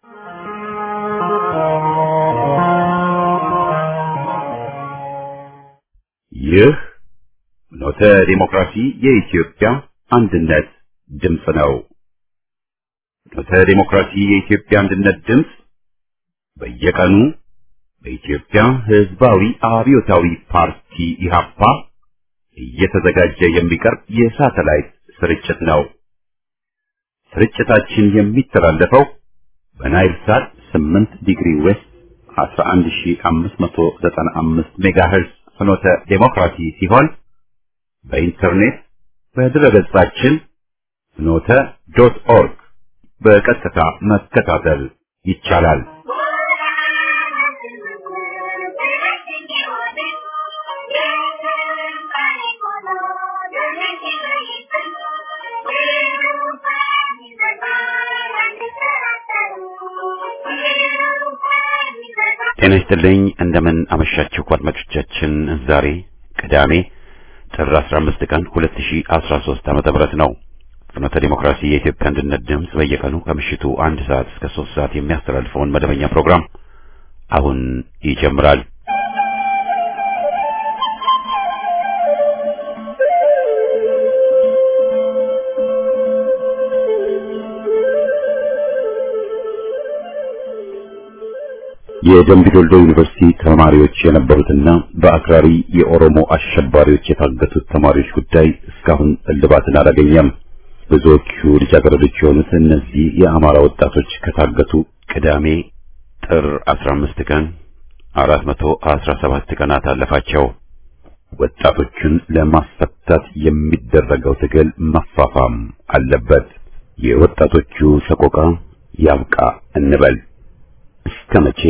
ይህ ኖተ ዲሞክራሲ የኢትዮጵያ አንድነት ድምፅ ነው። ኖተ ዲሞክራሲ የኢትዮጵያ አንድነት ድምፅ በየቀኑ በኢትዮጵያ ሕዝባዊ አብዮታዊ ፓርቲ ኢህአፓ እየተዘጋጀ የሚቀርብ የሳተላይት ስርጭት ነው። ስርጭታችን የሚተላለፈው በናይል ሳት 8 ዲግሪ ዌስት 11595 ሜጋሄርዝ ፍኖተ ዴሞክራሲ ሲሆን በኢንተርኔት በድረገጻችን ፍኖተ ዶት ኦርግ በቀጥታ መከታተል ይቻላል። ጤና ይስጥልኝ። እንደምን አመሻችሁ አድማጮቻችን። ዛሬ ቅዳሜ ጥር 15 ቀን 2013 ዓመተ ምህረት ነው። ፍኖተ ዲሞክራሲ የኢትዮጵያ አንድነት ድምፅ በየቀኑ ከምሽቱ አንድ ሰዓት እስከ ሶስት ሰዓት የሚያስተላልፈውን መደበኛ ፕሮግራም አሁን ይጀምራል። የደምቢዶልዶ ዩኒቨርሲቲ ተማሪዎች የነበሩትና በአክራሪ የኦሮሞ አሸባሪዎች የታገቱት ተማሪዎች ጉዳይ እስካሁን እልባትን አላገኘም። ብዙዎቹ ልጃገረዶች የሆኑት እነዚህ የአማራ ወጣቶች ከታገቱ ቅዳሜ ጥር 15 ቀን 417 ቀናት አለፋቸው። ወጣቶቹን ለማስፈታት የሚደረገው ትግል መፋፋም አለበት። የወጣቶቹ ሰቆቃ ያብቃ እንበል። እስከ መቼ?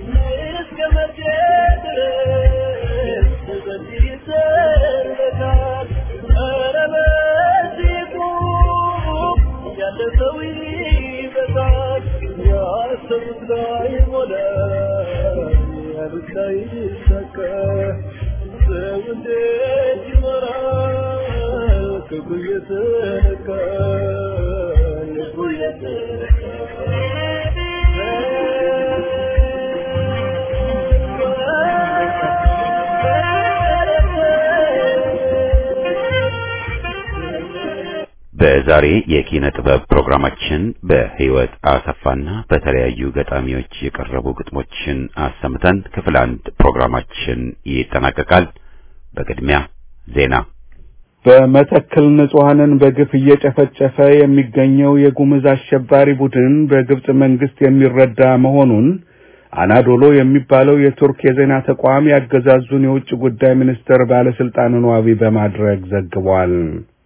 በዛሬ የኪነ ጥበብ ፕሮግራማችን በህይወት አሰፋና በተለያዩ ገጣሚዎች የቀረቡ ግጥሞችን አሰምተን ክፍል አንድ ፕሮግራማችን ይጠናቀቃል። በቅድሚያ ዜና። በመተከል ንጹሐንን በግፍ እየጨፈጨፈ የሚገኘው የጉምዝ አሸባሪ ቡድን በግብጽ መንግስት የሚረዳ መሆኑን አናዶሎ የሚባለው የቱርክ የዜና ተቋም ያገዛዙን የውጭ ጉዳይ ሚኒስቴር ባለስልጣንን ዋቢ በማድረግ ዘግቧል።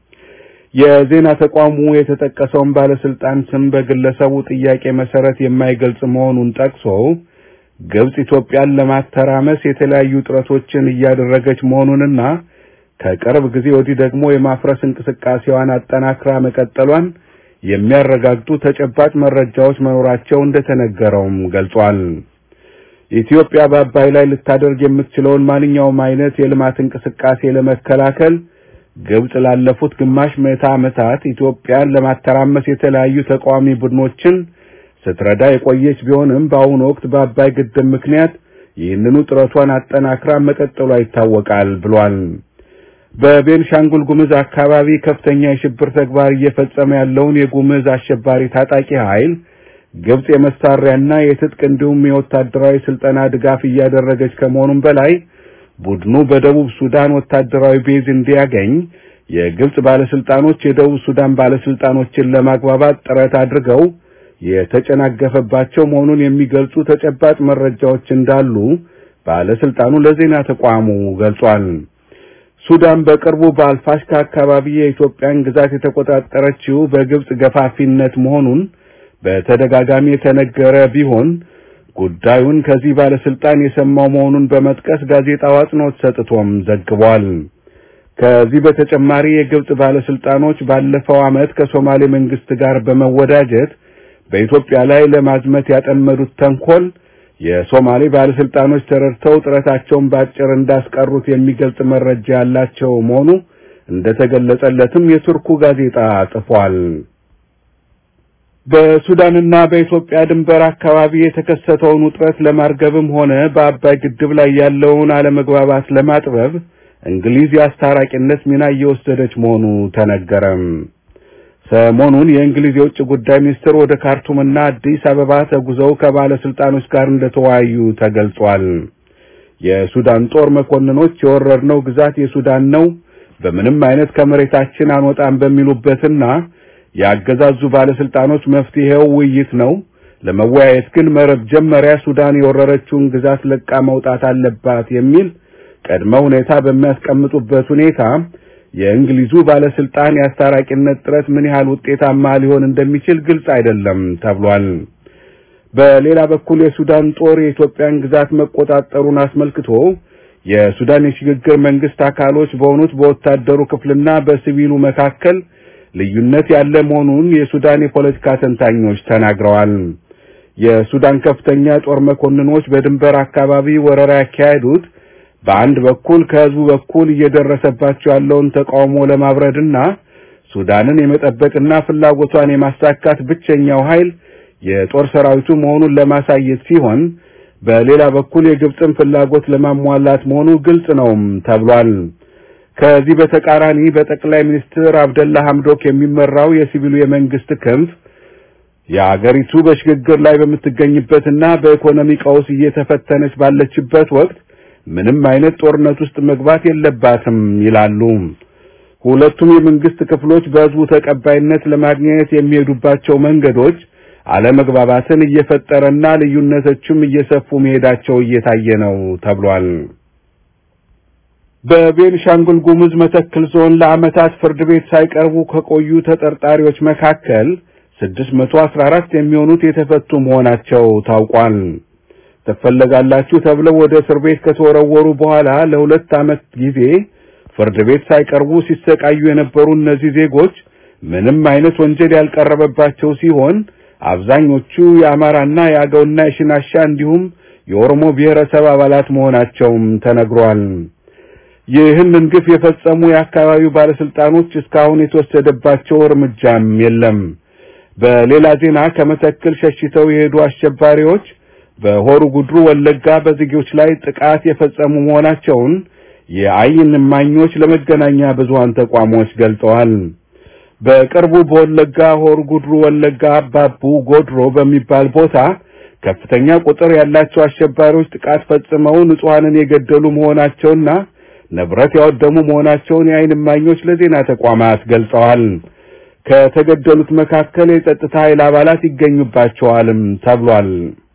የዜና ተቋሙ የተጠቀሰውን ባለስልጣን ስም በግለሰቡ ጥያቄ መሰረት የማይገልጽ መሆኑን ጠቅሶ ግብጽ ኢትዮጵያን ለማተራመስ የተለያዩ ጥረቶችን እያደረገች መሆኑንና ከቅርብ ጊዜ ወዲህ ደግሞ የማፍረስ እንቅስቃሴዋን አጠናክራ መቀጠሏን የሚያረጋግጡ ተጨባጭ መረጃዎች መኖራቸው እንደተነገረውም ገልጿል። ኢትዮጵያ በአባይ ላይ ልታደርግ የምትችለውን ማንኛውም አይነት የልማት እንቅስቃሴ ለመከላከል ግብጽ ላለፉት ግማሽ ምዕተ ዓመታት ኢትዮጵያን ለማተራመስ የተለያዩ ተቃዋሚ ቡድኖችን ስትረዳ የቆየች ቢሆንም በአሁኑ ወቅት በአባይ ግድብ ምክንያት ይህንኑ ጥረቷን አጠናክራ መቀጠሏ ይታወቃል ብሏል። በቤንሻንጉል ጉምዝ አካባቢ ከፍተኛ የሽብር ተግባር እየፈጸመ ያለውን የጉምዝ አሸባሪ ታጣቂ ኃይል ግብጽ የመሳሪያና የትጥቅ እንዲሁም የወታደራዊ ስልጠና ድጋፍ እያደረገች ከመሆኑም በላይ ቡድኑ በደቡብ ሱዳን ወታደራዊ ቤዝ እንዲያገኝ የግብጽ ባለስልጣኖች የደቡብ ሱዳን ባለስልጣኖችን ለማግባባት ጥረት አድርገው የተጨናገፈባቸው መሆኑን የሚገልጹ ተጨባጭ መረጃዎች እንዳሉ ባለስልጣኑ ለዜና ተቋሙ ገልጿል። ሱዳን በቅርቡ በአልፋሽካ አካባቢ የኢትዮጵያን ግዛት የተቆጣጠረችው በግብጽ ገፋፊነት መሆኑን በተደጋጋሚ የተነገረ ቢሆን ጉዳዩን ከዚህ ባለስልጣን የሰማው መሆኑን በመጥቀስ ጋዜጣው አጽንኦት ሰጥቶም ዘግቧል። ከዚህ በተጨማሪ የግብጽ ባለስልጣኖች ባለፈው ዓመት ከሶማሌ መንግስት ጋር በመወዳጀት በኢትዮጵያ ላይ ለማዝመት ያጠመዱት ተንኮል የሶማሌ ባለስልጣኖች ተረድተው ጥረታቸውን ባጭር እንዳስቀሩት የሚገልጽ መረጃ ያላቸው መሆኑ እንደተገለጸለትም የቱርኩ ጋዜጣ ጽፏል። በሱዳንና በኢትዮጵያ ድንበር አካባቢ የተከሰተውን ውጥረት ለማርገብም ሆነ በአባይ ግድብ ላይ ያለውን አለመግባባት ለማጥበብ እንግሊዝ የአስታራቂነት ሚና እየወሰደች መሆኑ ተነገረም። ሰሞኑን የእንግሊዝ የውጭ ጉዳይ ሚኒስትር ወደ ካርቱምና አዲስ አበባ ተጉዘው ከባለስልጣኖች ጋር እንደተወያዩ ተገልጿል። የሱዳን ጦር መኮንኖች የወረድነው ግዛት የሱዳን ነው፣ በምንም አይነት ከመሬታችን አንወጣም በሚሉበትና የአገዛዙ ባለስልጣኖች መፍትሄው ውይይት ነው፣ ለመወያየት ግን መጀመሪያ ሱዳን የወረረችውን ግዛት ለቃ መውጣት አለባት የሚል ቅድመ ሁኔታ በሚያስቀምጡበት ሁኔታ የእንግሊዙ ባለስልጣን የአስታራቂነት ጥረት ምን ያህል ውጤታማ ሊሆን እንደሚችል ግልጽ አይደለም ተብሏል። በሌላ በኩል የሱዳን ጦር የኢትዮጵያን ግዛት መቆጣጠሩን አስመልክቶ የሱዳን የሽግግር መንግስት አካሎች በሆኑት በወታደሩ ክፍልና በሲቪሉ መካከል ልዩነት ያለ መሆኑን የሱዳን የፖለቲካ ተንታኞች ተናግረዋል። የሱዳን ከፍተኛ ጦር መኮንኖች በድንበር አካባቢ ወረራ ያካሄዱት በአንድ በኩል ከህዝቡ በኩል እየደረሰባቸው ያለውን ተቃውሞ ለማብረድና ሱዳንን የመጠበቅና ፍላጎቷን የማሳካት ብቸኛው ኃይል የጦር ሰራዊቱ መሆኑን ለማሳየት ሲሆን በሌላ በኩል የግብፅን ፍላጎት ለማሟላት መሆኑ ግልጽ ነውም ተብሏል። ከዚህ በተቃራኒ በጠቅላይ ሚኒስትር አብደላ ሐምዶክ የሚመራው የሲቪሉ የመንግስት ክንፍ የአገሪቱ በሽግግር ላይ በምትገኝበትና በኢኮኖሚ ቀውስ እየተፈተነች ባለችበት ወቅት ምንም አይነት ጦርነት ውስጥ መግባት የለባትም ይላሉ። ሁለቱም የመንግስት ክፍሎች በህዝቡ ተቀባይነት ለማግኘት የሚሄዱባቸው መንገዶች አለመግባባትን እየፈጠረና ልዩነቶችም እየሰፉ መሄዳቸው እየታየ ነው ተብሏል። በቤንሻንጉል ጉሙዝ መተክል ዞን ለዓመታት ፍርድ ቤት ሳይቀርቡ ከቆዩ ተጠርጣሪዎች መካከል 614 የሚሆኑት የተፈቱ መሆናቸው ታውቋል። ትፈለጋላችሁ ተብለው ወደ እስር ቤት ከተወረወሩ በኋላ ለሁለት ዓመት ጊዜ ፍርድ ቤት ሳይቀርቡ ሲሰቃዩ የነበሩ እነዚህ ዜጎች ምንም አይነት ወንጀል ያልቀረበባቸው ሲሆን አብዛኞቹ የአማራና የአገውና የሽናሻ እንዲሁም የኦሮሞ ብሔረሰብ አባላት መሆናቸውም ተነግሯል። ይህንን ግፍ የፈጸሙ የአካባቢው ባለስልጣኖች እስካሁን የተወሰደባቸው እርምጃም የለም። በሌላ ዜና ከመተክል ሸሽተው የሄዱ አሸባሪዎች በሆሩ ጉድሩ ወለጋ በዜጎች ላይ ጥቃት የፈጸሙ መሆናቸውን የአይን እማኞች ለመገናኛ ብዙሃን ተቋሞች ገልጸዋል። በቅርቡ በወለጋ ሆሩ ጉድሩ ወለጋ አባቡ ጎድሮ በሚባል ቦታ ከፍተኛ ቁጥር ያላቸው አሸባሪዎች ጥቃት ፈጽመው ንጹሐንን የገደሉ መሆናቸውና ንብረት ያወደሙ መሆናቸውን የአይን እማኞች ለዜና ተቋማት ገልጸዋል። ከተገደሉት መካከል የጸጥታ ኃይል አባላት ይገኙባቸዋልም ተብሏል።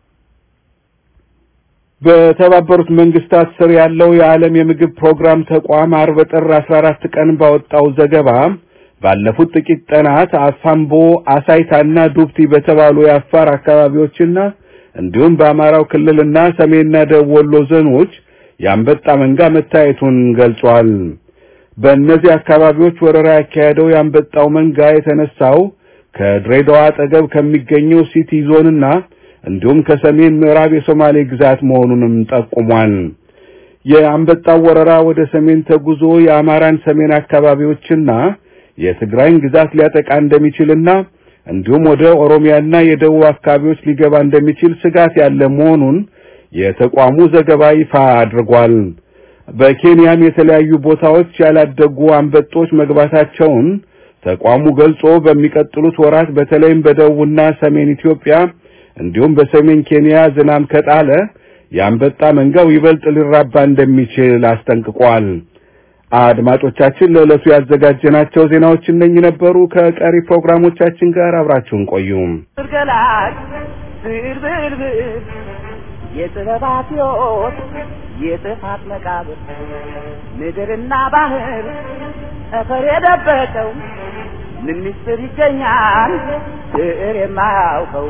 በተባበሩት መንግስታት ስር ያለው የዓለም የምግብ ፕሮግራም ተቋም አርብ ጥር 14 ቀን ባወጣው ዘገባ ባለፉት ጥቂት ቀናት አሳምቦ፣ አሳይታና ዱብቲ በተባሉ የአፋር አካባቢዎችና እንዲሁም በአማራው ክልልና ሰሜንና ደቡብ ወሎ ዞኖች የአንበጣ መንጋ መታየቱን ገልጿል። በእነዚህ አካባቢዎች ወረራ ያካሄደው የአንበጣው መንጋ የተነሳው ከድሬዳዋ አጠገብ ከሚገኘው ሲቲ ዞንና እንዲሁም ከሰሜን ምዕራብ የሶማሌ ግዛት መሆኑንም ጠቁሟል። የአንበጣው ወረራ ወደ ሰሜን ተጉዞ የአማራን ሰሜን አካባቢዎችና የትግራይን ግዛት ሊያጠቃ እንደሚችልና እንዲሁም ወደ ኦሮሚያና የደቡብ አካባቢዎች ሊገባ እንደሚችል ስጋት ያለ መሆኑን የተቋሙ ዘገባ ይፋ አድርጓል። በኬንያም የተለያዩ ቦታዎች ያላደጉ አንበጦች መግባታቸውን ተቋሙ ገልጾ በሚቀጥሉት ወራት በተለይም በደቡብና ሰሜን ኢትዮጵያ እንዲሁም በሰሜን ኬንያ ዝናብ ከጣለ የአንበጣ መንጋው ይበልጥ ሊራባ እንደሚችል አስጠንቅቋል። አድማጮቻችን ለዕለቱ ያዘጋጀናቸው ዜናዎች እነኚህ ነበሩ። ከቀሪ ፕሮግራሞቻችን ጋር አብራችሁን ቆዩ። ገላጭ ብርብርብር የጥበባት ሕይወት የጥፋት መቃብር ምድርና ባህር ጠፈር የደበቀው ምን ምስጢር ይገኛል ብዕር የማያውቀው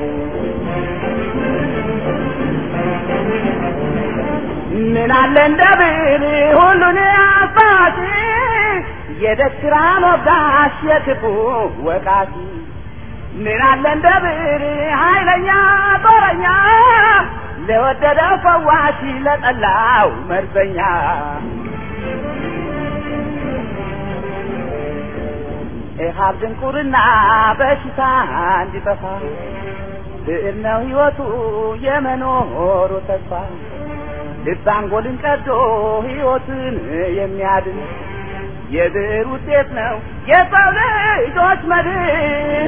ምን አለ እንደ ብዕር ሁሉን አባቲ የደስራ ሞጋሽ የክፉ ወቃቲ ምን አለ እንደ ብዕር ኃይለኛ ጦረኛ ለወደደው ፈዋሽ ለጠላው መርዘኛ ኢሃብ ድንቁርና በሽታ እንዲጠፋ ብዕር ነው ሕይወቱ የመኖሩ ተስፋ ልብ አንጎልን ቀዶ ሕይወትን የሚያድን የብዕር ውጤት ነው የሰው ልጆች መድን።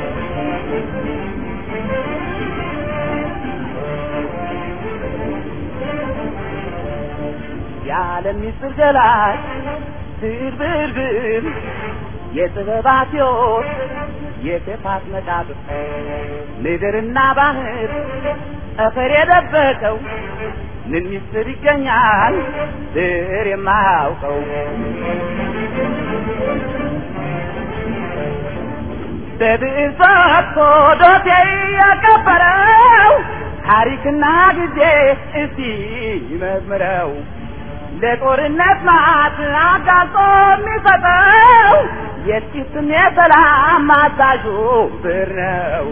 የዓለም ምስጢር ገላጭ ብዕር ብዕር ብዕር የጥበባት ሕይወት የክፋት መቃብር ምድርና ባህር ጠፈር የደበቀው ምን ምስጢር ይገኛል ብዕር የማያውቀው በብዕር ፈትቶ ዶሴ ያከበረው ታሪክና ጊዜ እስቲ ይመዝምረው ለጦርነት ማት አጋልጦ የሚሰጠው የጥቂትም የሰላም አዛዡ ብዕር ነው።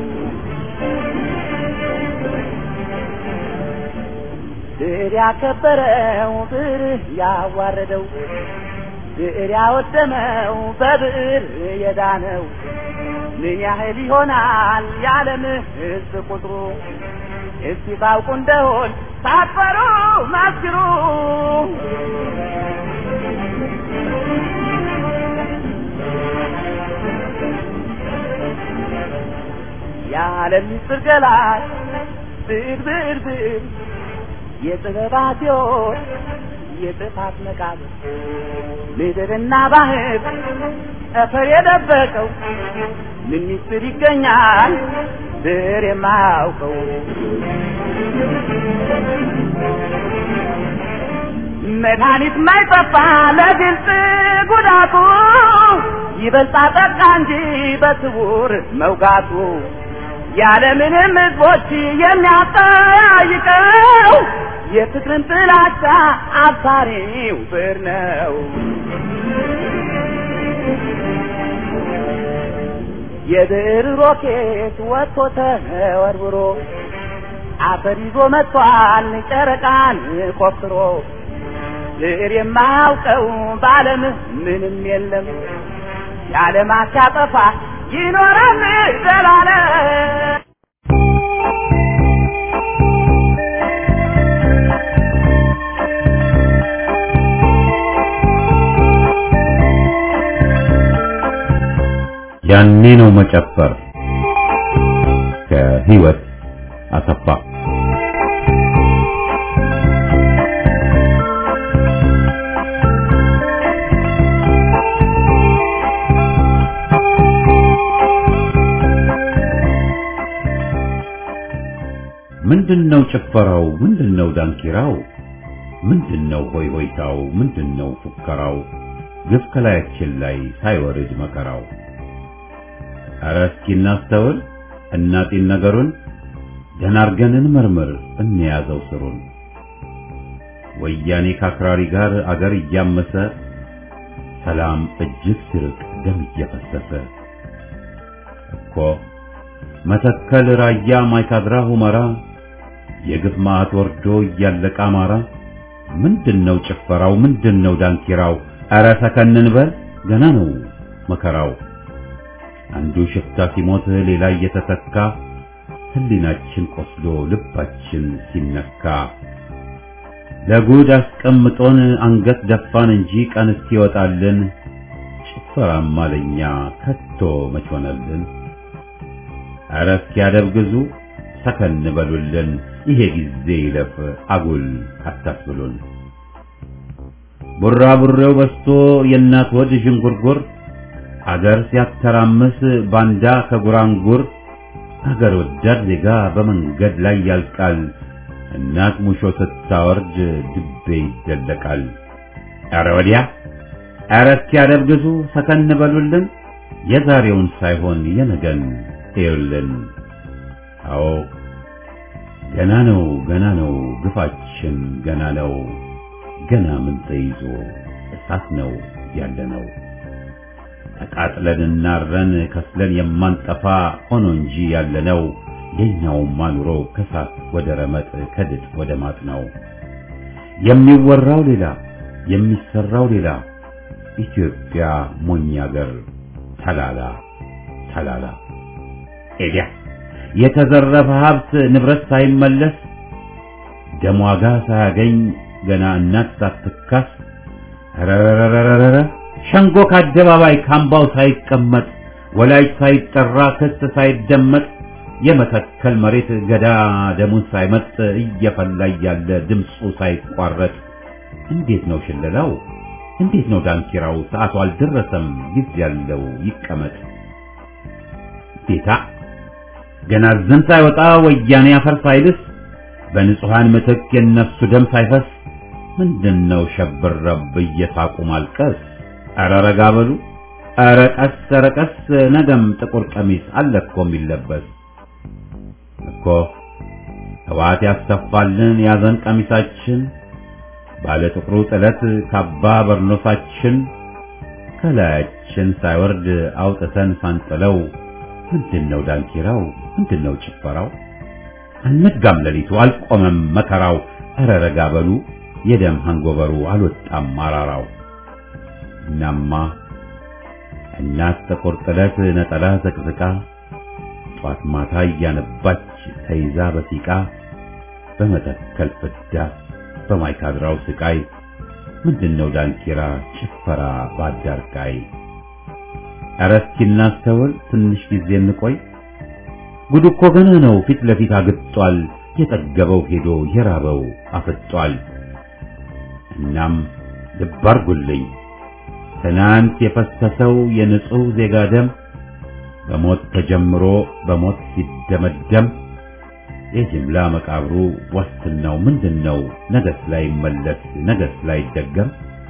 ብዕር ያከበረው ብዕር ያዋረደው ብዕር ያወደመው በብዕር የዳነው ምን ያህል ይሆናል የዓለም ሕዝብ ቁጥሩ? እስቲ ታውቁ እንደሆን ሳትፈሩ መስክሩ። የዓለም ምስጢር ገላጭ ብዕር ብዕር ብዕር የጥበባት ሕይወት የጥፋት መቃብር ምድርና ባህር ጠፈር የደበቀው ምን ምስጢር ይገኛል ብዕር የማያውቀው? መድኃኒት ማይጠፋ ለግልጽ ጉዳቱ ይበልጣ ጠቃ እንጂ በስውር መውጋቱ ያለምንም ሕዝቦች የሚያጠያይቀው የፍቅርን ጥላቻ አብሳሪው ብዕር ነው። የብዕር ሮኬት ወጥቶ ተወርውሮ አፈር ይዞ መጥቷል ጨረቃን ቆፍሮ ብዕር የማያውቀው በዓለም ምንም የለም የዓለማት ሲያጠፋ ይኖራል ዘላለም። ያኔ ነው መጨፈር ከህይወት አሰፋ ምንድነው ጭፈራው ምንድነው ዳንኪራው ምንድነው ሆይ ሆይታው ምንድነው ፉከራው ግፍ ከላያችን ላይ ሳይወርድ መከራው ኧረ እስኪ እናስተውል እናጢን ነገሩን ገና አርገን እንመርምር እንያዘው ስሩን ወያኔ ከአክራሪ ጋር አገር እያመሰ ሰላም እጅግ ሲርቅ ደም እየፈሰሰ እኮ መተከል ራያ ማይካድራ ሁመራ የግፍ ማዕት ወርዶ እያለቀ አማራ ምንድነው ጭፈራው ምንድነው ዳንኪራው ኧረ ሰከንን በል ገና ነው መከራው አንዱ ሽፍታ ሲሞት ሌላ እየተተካ ህሊናችን ቆስሎ ልባችን ሲነካ ለጉድ አስቀምጦን አንገት ደፋን እንጂ ቀን እስኪወጣልን ጭፈራማ ለኛ ከቶ መች ሆነልን? ኧረ እስኪያደብግዙ ሰከን በሉልን፣ ይሄ ጊዜ ይለፍ አጉል አታስብሉን። ቡራቡሬው በስቶ የእናት ወድ ዥንጉርጉር አገር ሲያተራምስ ባንዳ ከጉራንጉር አገር ወዳድ ዜጋ በመንገድ ላይ ያልቃል። እናት ሙሾ ስታወርድ ድቤ ይደለቃል። ኧረ ወዲያ ኧረ እስኪያደብግዙ ሰከን በሉልን፣ የዛሬውን ሳይሆን የነገን እዩልን። አዎ ገና ነው ገና ነው ግፋችን ገና ነው ገና ምን ተይዞ እሳት ነው ያለነው ተቃጥለን እናረን ከስለን የማንጠፋ ሆኖ እንጂ ያለነው የኛውማ ኑሮ ከሳት ወደ ረመጥ ከድጥ ወደ ማጥ ነው። የሚወራው ሌላ የሚሰራው ሌላ ኢትዮጵያ ሞኝ አገር ተላላ ተላላ ኤዲያ የተዘረፈ ሀብት ንብረት ሳይመለስ ደም ዋጋ ሳያገኝ ገና እናት ሳትካስ ረረረረረ ሸንጎ ከአደባባይ ካምባው ሳይቀመጥ ወላጅ ሳይጠራ ክስ ሳይደመጥ የመተከል መሬት ገዳ ደሙን ሳይመጥ እየፈላ ያለ ድምፁ ሳይቋረጥ እንዴት ነው ሽለላው? እንዴት ነው ዳንኪራው? ሰዓቱ አልደረሰም፣ ጊዜ ያለው ይቀመጥ። ጌታ ገና ዝም ሳይወጣ ወያኔ አፈር ሳይልስ በንጹሃን ምትክ የነፍሱ ደም ሳይፈስ ምንድነው ሸብረብ እየሳቁ ማልቀስ? ኧረ ረጋ በሉ ኧረ ቀስ ኧረ ቀስ ነገም ጥቁር ቀሚስ አለ እኮ የሚለበስ እኮ ህወሓት ያስተፋልን ያዘን ቀሚሳችን ባለ ጥቁሩ ጥለት ካባ በርኖሳችን ከላያችን ሳይወርድ አውጥተን ሳንጥለው ምንድነው ዳንኪራው? ምንድነው ጭፈራው? አልነጋም ሌሊቱ አልቆመም መከራው። ኧረ ረጋ በሉ የደም hangoveru አልወጣም ማራራው። እናማ እናት ጥቁር ጥለት ነጠላ ዘቅዝቃ ጧት ማታ እያነባች ተይዛ በሲቃ በመተከል ፍዳ በማይካድራው ስቃይ ምንድነው ዳንኪራ ጭፈራ ባዳርቃይ? ኧረ እስኪ እናስተውል ትንሽ ጊዜ እንቆይ። ጉድ እኮ ገና ነው ፊት ለፊት አግጧል። የጠገበው ሄዶ የራበው አፍጧል። እናም ልብ አርጉልኝ ትናንት የፈሰሰው የንጹህ ዜጋ ደም በሞት ተጀምሮ በሞት ሲደመደም የጅምላ መቃብሩ ዋስትናው ምንድነው? ነገስ ላይ መለስ ነገስ ላይ ደገም።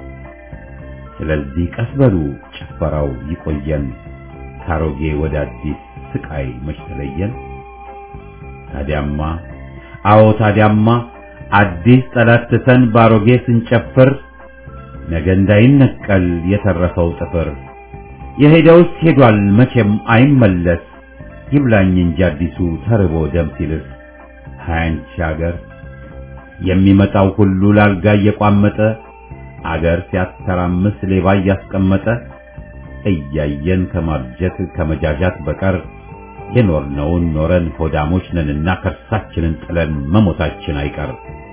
ስለዚህ ቀስ በሉ ጭፈራው ይቆየን፣ ካሮጌ ወደ አዲስ ስቃይ መች ተለየን። ታዲያማ አዎ ታዲያማ አዲስ ጠላት ትተን ባሮጌ ስንጨፍር ነገ እንዳይነቀል የተረፈው ጥፍር የሄደውስ ሄዷል መቼም አይመለስ ይብላኝ እንጂ አዲሱ ተርቦ ደም ሲልስ ሃያንቺ አገር የሚመጣው ሁሉ ላልጋ እየቋመጠ አገር ሲያተራምስ ሌባ እያስቀመጠ እያየን ከማርጀት ከመጃጃት በቀር የኖርነውን ኖረን ሆዳሞች ነንና ከርሳችንን ጥለን መሞታችን አይቀር።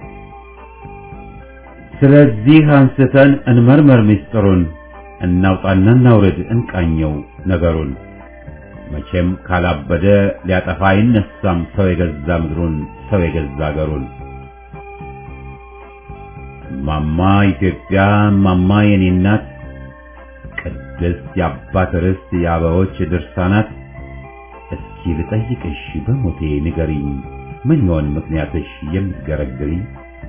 ስለዚህ አንስተን እንመርመር ሚስጥሩን፣ እናውጣና እናውርድ እንቃኘው ነገሩን። መቼም ካላበደ ሊያጠፋ አይነሳም ሰው የገዛ ምድሩን ሰው የገዛ አገሩን። እማማ ኢትዮጵያ እማማ የኔ እናት ቅድስት የአባት ርስት የአበቦች ድርሳናት እስኪ ልጠይቅሽ በሞቴ ንገሪኝ ምን ይሆን ምክንያትሽ የምትገረግሪኝ?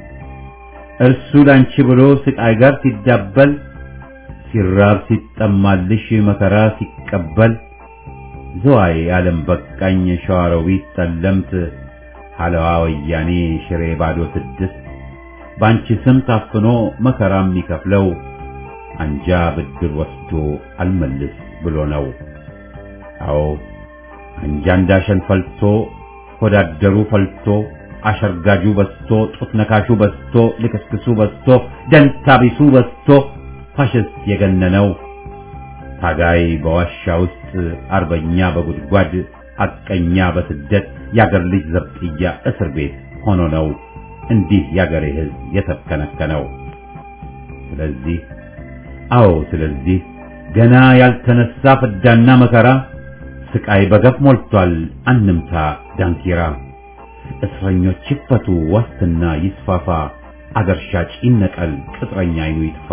እርሱ ላንቺ ብሎ ስቃይ ጋር ሲዳበል ሲራብ ሲጠማልሽ መከራ ሲቀበል ዝዋይ ዓለም በቃኝ ሸዋሮቢት ጠለምት ሐለዋ ወያኔ ሽሬ ባዶ ስድስት ባንቺ ስም ታፍኖ መከራ የሚከፍለው አንጃ ብድር ወስዶ አልመልስ ብሎ ነው። አዎ አንጃ እንዳሸን ፈልቶ ሆዳደሩ ፈልቶ አሸርጋጁ በስቶ ጡት ነካሹ በስቶ ልክስክሱ በስቶ ደንታቢሱ በስቶ ፋሽስት የገነነው ታጋይ በዋሻ ውስጥ አርበኛ በጉድጓድ አቀኛ በስደት ያገር ልጅ ዘብጥያ እስር ቤት ሆኖ ነው እንዲህ ያገሬ ሕዝብ የተከነከነው። ስለዚህ አዎ ስለዚህ ገና ያልተነሳ ፍዳና መከራ ስቃይ በገፍ ሞልቷል አንምታ ዳንኪራ። እስረኞች ይፈቱ ዋስትና ይስፋፋ አገር ሻጭ ይነቀል ቅጥረኛ አይኑ ይጥፋ።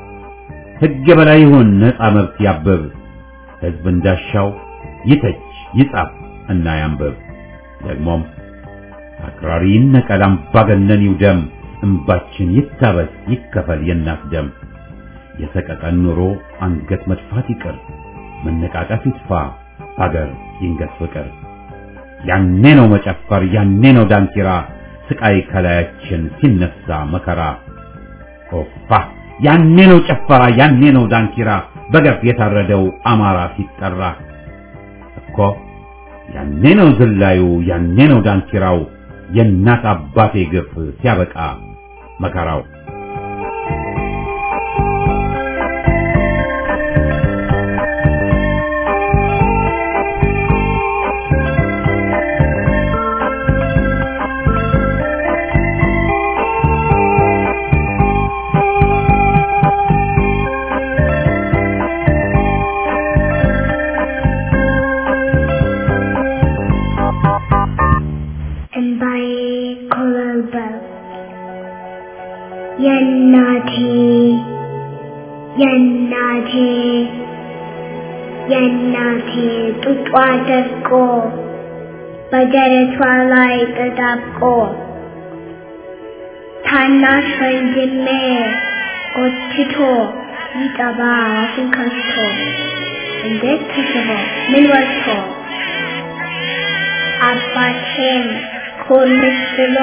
ሕግ የበላይ ይሁን ነፃ መብት ያብብ ሕዝብ እንዳሻው ይተች ይጻፍ እና ያንብብ። ደግሞም አክራሪ ይነቀል አምባገነን ይውደም እምባችን ይታበስ ይከፈል የእናት ደም። የሰቀቀን ኑሮ አንገት መድፋት ይቅር መነቃቀፍ ይጥፋ አገር ይንገስ ፍቅር። ያኔ ነው መጨፈር ያኔ ነው ዳንኪራ ስቃይ ከላያችን ሲነሳ መከራ ኦፋ ያኔ ነው ጨፈራ ያኔ ነው ዳንኪራ በገፍ የታረደው አማራ ሲጠራ እኮ ያኔ ነው ዝላዩ ያኔ ነው ዳንኪራው የእናት አባቴ ግፍ ሲያበቃ መከራው የእናቴ የእናቴ የእናቴ ጡጧ ደርቆ በደረቷ ላይ ተጣብቆ ታናሽ ወንድሜ ጎትቶ ሊጠባ አፉን ከፍቶ እንዴት ተስቦ ምን ወጥቶ አባቴም ኮልስ ብሎ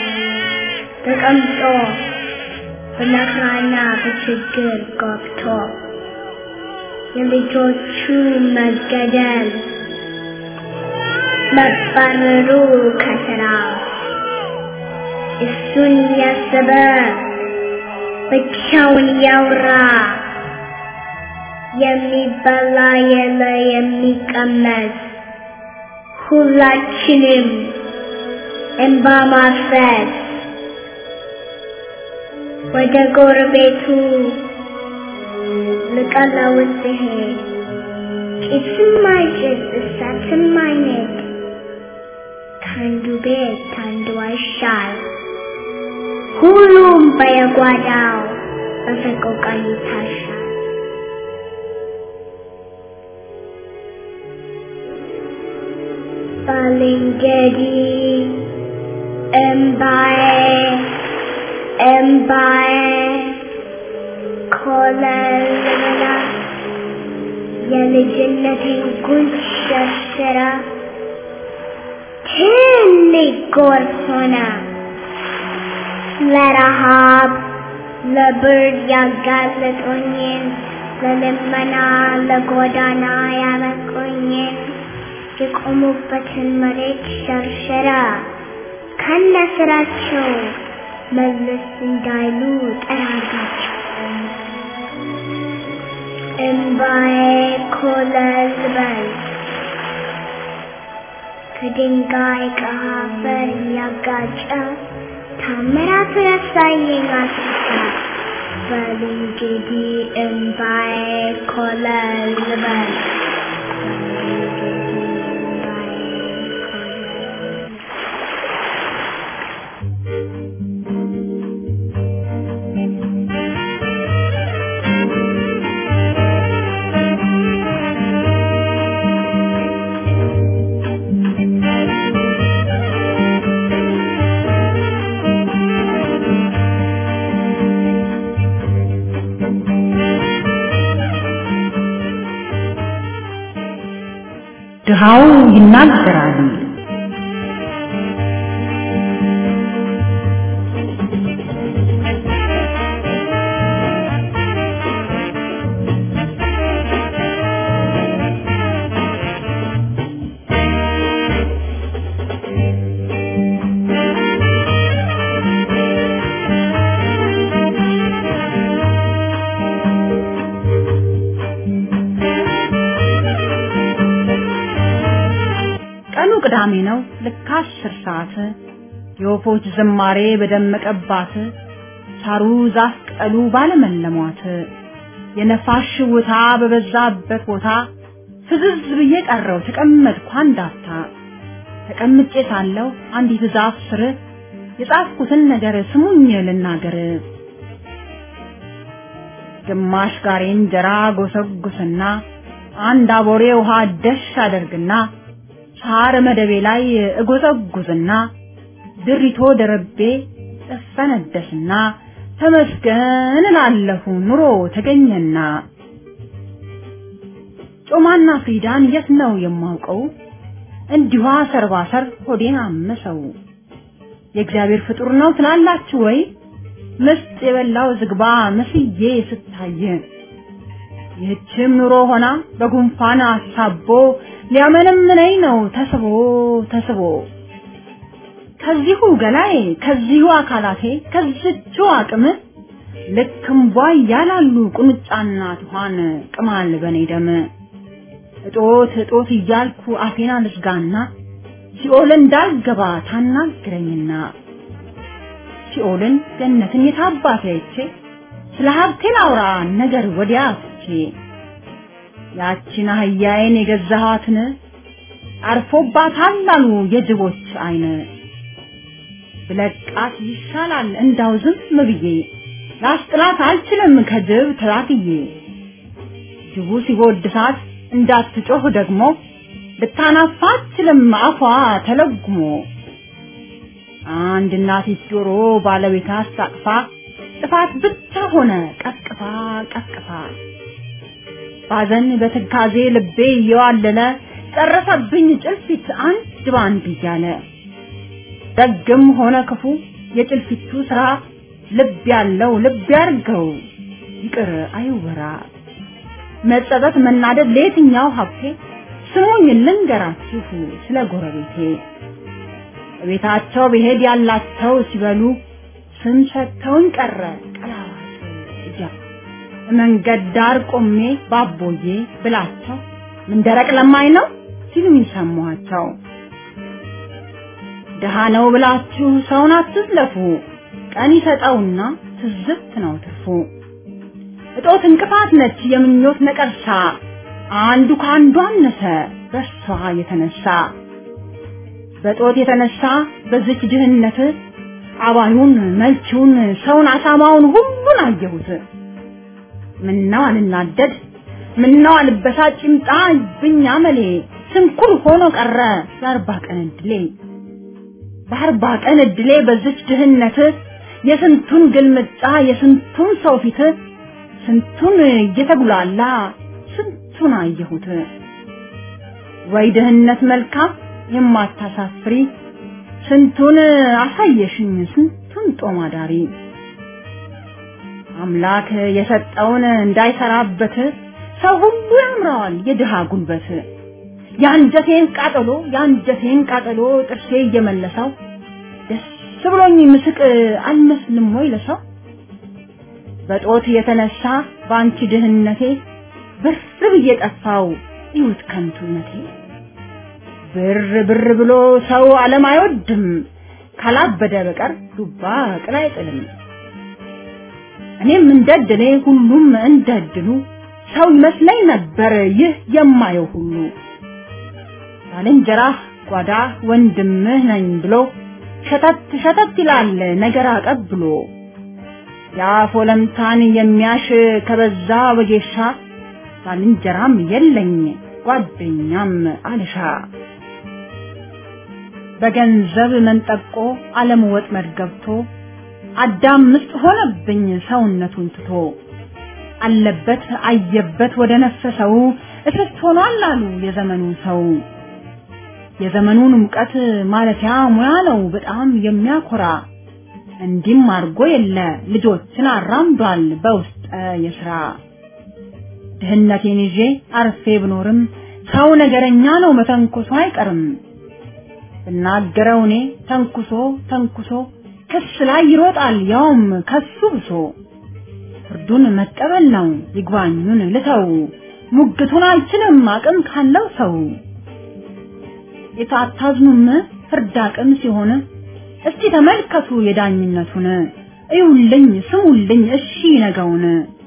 ተቀምጦ በመከራና በችግር ገብቶ የልጆቹ መገደል መባረሩ ከስራ እሱን ያሰበ ብቻውን ያውራ የሚበላ የለ የሚቀመስ ሁላችንም እንባ ማፍሰስ ወደ ጎረቤቱ ልቀለውስ ሲሄድ ጭስም አይጭስ እሳትም አይነድ ከአንዱ ቤት ከአንዱ አይሻል ሁሉም በየጓዳው በሰቆቃ ይታሻል። ባልንጀሪ እምባዬ እምባዬ ኮለልላ የልጅነቴን ጉንጭ ሸርሽራ ትልቅ ጎርፍ ሆነ ለረሃብ ለብርድ ያጋለጦኝን ለልመና ለጎዳና ያበቁኝን የቆሙበትን መሬት ሸርሸራ ከነ ስራቸው መለስ እንዳይሉ ጠራጋቸው። እምባዬ ኮለል በል ከድንጋይ ከአፈር እያጋጨ ታምራቱ ያሳየኝ አስታ በል እንግዲህ እምባዬ ኮለል በል ድሃው ይናገራል። ቀኑ ቅዳሜ ነው። ልክ አስር ሰዓት የወፎች ዝማሬ በደመቀባት ሳሩ ዛፍ ቅጠሉ ባለመለሟት የነፋስ ሽውታ በበዛበት ቦታ ፍዝዝ ብዬ ቀረው ተቀመጥኩ አንዳፍታ። ተቀምጬ ሳለሁ አንዲት ዛፍ ስር የጻፍኩትን ነገር ስሙኝ ልናገር። ግማሽ ጋሬ እንጀራ ጎሰጉስና አንድ አቦሬ ውሃ ደሽ አደርግና ሳር መደቤ ላይ እጎዘጉዝና ድሪቶ ደረቤ እፈነደስና ተመስገን እላለሁ ኑሮ ተገኘና። ጮማና ፍሪዳን የት ነው የማውቀው? እንዲሁ ሰርባሰር ሆዴን አመሰው። የእግዚአብሔር ፍጡር ነው ትላላችሁ ወይ? ምስጥ የበላው ዝግባ መስዬ ስታይ ይህችም ኑሮ ሆና በጉንፋን አሳቦ ሊያመነምነኝ ነው ተስቦ ተስቦ ከዚሁ ገላዬ ከዚሁ አካላቴ ከዝቹ አቅም ልክ እምቧ እያላሉ ቁንጫና ትኋን ቅማል በኔ ደም እጦት እጦት እያልኩ አፌን አልዝጋና ሲኦል እንዳልገባ ታናግረኝና ሲኦልን ገነትን የታባቴ አይቼ ስለ ሀብቴ ላውራ ነገር ወዲያ ትቼ ያችን አህያዬን የገዛኋትን አርፎባታል አሉ የጅቦች አይን ብለቃት ይሻላል እንዳው ዝም ብዬ ላስጥላት አልችልም ከጅብ ተላትዬ ጅቡ ሲጎድሳት እንዳትጮህ ደግሞ ልታናፋ አትችልም አፏ ተለጉሞ አንድ እናቲት ጆሮ ባለቤቷ አስታቅፋ ጥፋት ብቻ ሆነ ቀስቅፋ ቀስቅፋ ባዘን በትካዜ ልቤ እየዋለለ ጨረሰብኝ ጭልፊት አንድ ባንድ እያለ ደግም ሆነ ክፉ የጭልፊቱ ስራ ልብ ያለው ልብ ያርገው ይቅር አይወራ መጸጸት መናደድ ለየትኛው ሀብቴ ስሙኝ ልንገራችሁ ስለ ጎረቤቴ ቤታቸው ብሄድ ያላቸው ሲበሉ ስም ሰጥተውኝ ቀረ ቀላዋጭ እያሉ መንገድ ዳር ቆሜ ባቦዬ ብላቸው ምን ደረቅ ለማኝ ነው ሲሉኝ ሰማኋቸው። ድሃ ነው ብላችሁ ሰውን አትዝለፉ፣ ቀን ይሰጠውና ትዝብት ነው ትርፉ። እጦት እንቅፋት ነች የምኞት ነቀርሳ፣ አንዱ ከአንዱ አነሰ በሷ የተነሳ በጦት የተነሳ በዚች ድህነት አባዩን መልቺውን ሰውን አሳማውን ሁሉን አየሁት። ምነው አልናደድ ምነው አልበሳጭ ይምጣ ብኛ መሌ ስንኩል ሆኖ ቀረ የአርባ ቀን እድሌ በአርባ ቀን እድሌ በዚች ድህነት የስንቱን ግልምጫ የስንቱን ሰው ፊት ስንቱን እየተጉላላ ስንቱን አየሁት። ወይ ድህነት መልካም የማታሳፍሪ ስንቱን አሳየሽኝ ስንቱን ጦም አዳሪ አምላክ የሰጠውን እንዳይሰራበት ሰው ሁሉ ያምረዋል የድሃ ጉልበት። የአንጀቴን ቃጠሎ የአንጀቴን ቃጠሎ ጥርሴ እየመለሰው ደስ ብሎኝ ምስቅ አልመስልም ወይ ለሰው? በጦት የተነሳ በአንቺ ድህነቴ ብር ብዬ ጠፋው ይሁት ከንቱነቴ። ብር ብር ብሎ ሰው ዓለም አይወድም ካላበደ በቀር ዱባ ቅል አይጥልም። እኔም እንደድሌ ሁሉም እንደድሉ ሰው ይመስለኝ ነበር ይህ የማየው ሁሉ ባልንጀራህ ጓዳ ወንድምህ ነኝ ብሎ ሸተት ሸተት ይላል ነገር አቀብሎ የአፍ ወለምታን የሚያሽ ከበዛ ወጌሻ ባልንጀራም የለኝ ጓደኛም አልሻ በገንዘብ መንጠቆ ዓለም ወጥመድ ገብቶ አዳም ምስጥ ሆነብኝ ሰውነቱን ትቶ አለበት አየበት ወደ ነፈሰው እስስት ሆኗል አሉ የዘመኑ ሰው። የዘመኑን ሙቀት ማለፊያ ሙያ ነው በጣም የሚያኮራ እንዲም አድርጎ የለ ልጆችን አራምዷል በውስጠ የስራ ድህነቴን ይዤ አርፌ ብኖርም ሰው ነገረኛ ነው መተንኮሶ አይቀርም ብናገረው እኔ ተንኩሶ ተንኩሶ ክስ ላይ ይሮጣል ያውም ከሱ ብሶ ፍርዱን መቀበል ነው ይግባኙን ልተው ሙግቱን አልችልም አቅም ካለው ሰው የታታዝኑም ፍርድ አቅም ሲሆን እስቲ ተመልከቱ የዳኝነቱን እዩልኝ ስሙልኝ እሺ ነገውን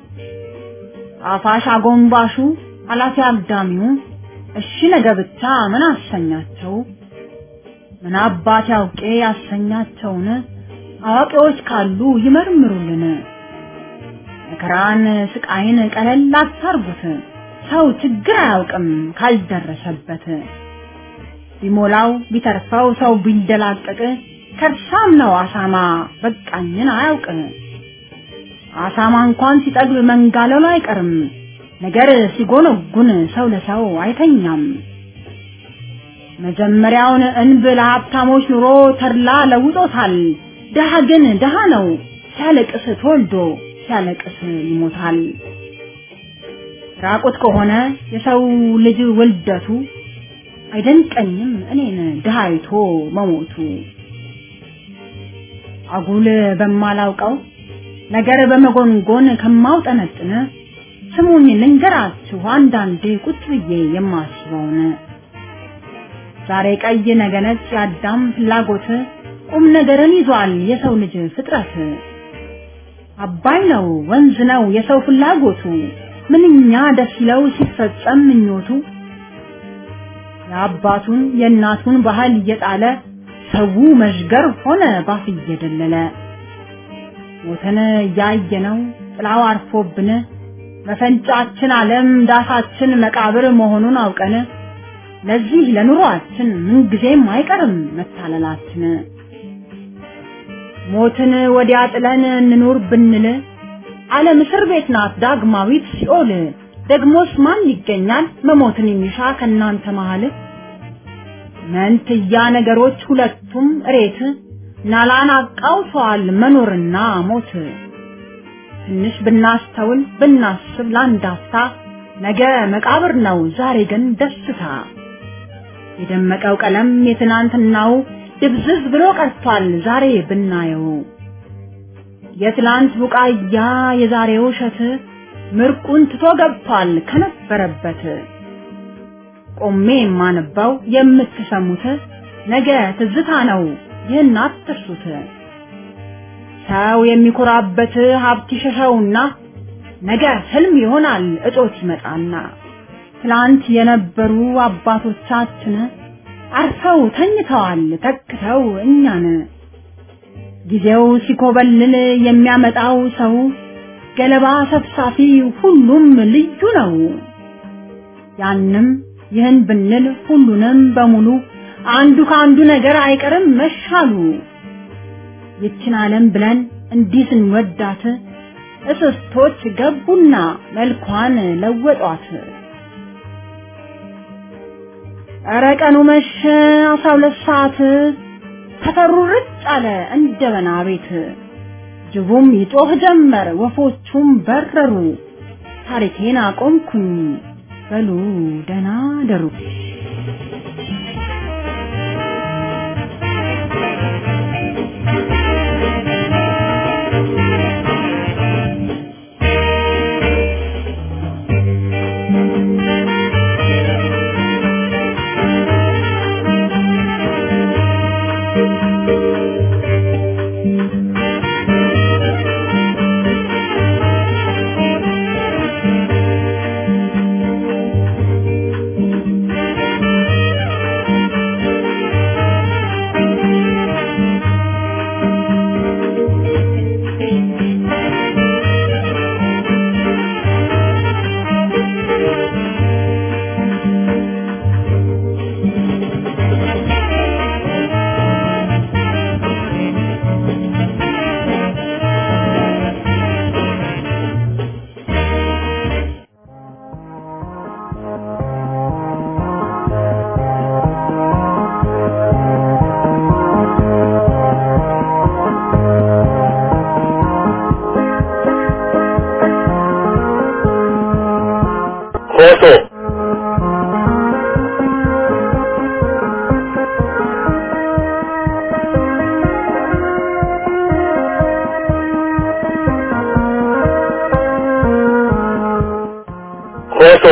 አፋሽ አጎንባሹ አላፊ አግዳሚው እሺ ነገ ብቻ ምን አሰኛቸው ምን አባት ያውቄ ያሰኛቸውን አዋቂዎች ካሉ ይመርምሩልን መከራን ስቃይን ቀለል አታርጉት ሰው ችግር አያውቅም ካልደረሰበት ቢሞላው ቢተርፈው ሰው ቢንደላቀቅ ከርሳም ነው አሳማ በቃኝን አያውቅ አሳማ እንኳን ሲጠግብ መንጋለሉ አይቀርም ነገር ሲጎነጉን ሰው ለሰው አይተኛም መጀመሪያውን እንብል ሀብታሞች ኑሮ ተድላ ለውጦታል ድሃ ግን ድሃ ነው ሲያለቅስ ተወልዶ ሲያለቅስ ይሞታል ራቁት ከሆነ የሰው ልጅ ውልደቱ አይደንቀኝም እኔን ድሃ አይቶ መሞቱ አጉል በማላውቀው ነገር በመጎንጎን ከማውጠነጥን ስሙኝ ልንገራችሁ አንዳንዴ ቁጭ ብዬ የማስበውን ዛሬ ቀይ ነገ ነጭ የአዳም ፍላጎት ቁም ነገርን ይዟል የሰው ልጅ ፍጥረት አባይ ነው ወንዝ ነው የሰው ፍላጎቱ ምንኛ ደስ ይለው ሲፈጸም ምኞቱ የአባቱን የእናቱን ባህል እየጣለ ሰው መዥገር ሆነ ባፍ እየደለለ ሞተን እያየነው ጥላው አርፎብን መፈንጫችን ዓለም ዳሳችን መቃብር መሆኑን አውቀን ለዚህ ለኑሯችን ምንጊዜም አይቀርም መታለላችን። ሞትን ወዲያ ጥለን እንኑር ብንል ዓለም እስር ቤት ናት ዳግማዊት ሲኦል። ደግሞስ ማን ይገኛል መሞትን የሚሻ ከእናንተ መሃል? መንትያ ነገሮች ሁለቱም እሬት ናላን አቃውሰዋል መኖርና ሞት። ትንሽ ብናስተውል ብናስብ ለአንድ አፍታ ነገ መቃብር ነው ዛሬ ግን ደስታ። የደመቀው ቀለም የትናንትናው ድብዝዝ ብሎ ቀርቷል ዛሬ ብናየው። የትላንት ቡቃያ የዛሬው እሸት ምርቁን ትቶ ገብቷል ከነበረበት። ቆሜ የማነባው የምትሰሙት ነገ ትዝታ ነው ይህን አትርሱት። ሰው የሚኮራበት ሀብት ይሸሸውና ነገ ህልም ይሆናል እጦት ይመጣና ትላንት የነበሩ አባቶቻችን አርፈው ተኝተዋል ተክተው እኛን። ጊዜው ሲኮበልል የሚያመጣው ሰው ገለባ ሰብሳፊ ሁሉም ልዩ ነው። ያንም ይህን ብንል ሁሉንም በሙሉ አንዱ ከአንዱ ነገር አይቀርም መሻሉ። ይችን ዓለም ብለን እንዲህ ስንወዳት እስስቶች ገቡና መልኳን ለወጧት። ኧረ ቀኑ መሸ አስራ ሁለት ሰዓት ሰፈሩ ርጭ አለ እንደ በና ቤት። ጅቡም ይጮህ ጀመር ወፎቹም በረሩ። ታሪኬን አቆምኩኝ በሉ ደህና ደሩ። ኮሶ ኮሶ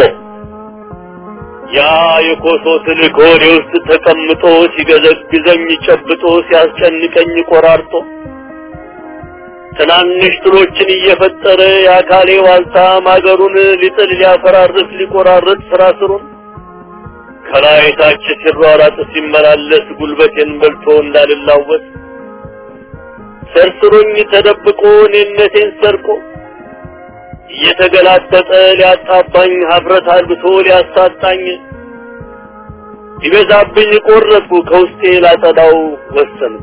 ያ የኮሶ ትልቅ ሆዴ ውስጥ ተቀምጦ ሲገዘግዘኝ ጨብጦ ሲያስጨንቀኝ ቆራርጦ ትናንሽ ትሎችን እየፈጠረ የአካሌ ዋልታ ማገሩን ሊጥል ሊያፈራርስ ሊቆራርጥ ስራ ስሩን ከላይ ታች ሲሯራጥ ሲመላለስ ጉልበቴን በልቶ እንዳልላወስ ሰርስሮኝ ተደብቆ እኔነቴን ሰርቆ እየተገላጠጠ ሊያጣባኝ ሀፍረት አልብሶ ሊያሳጣኝ ይበዛብኝ ቆረጥኩ ከውስጤ ላጸዳው ወሰንኩ።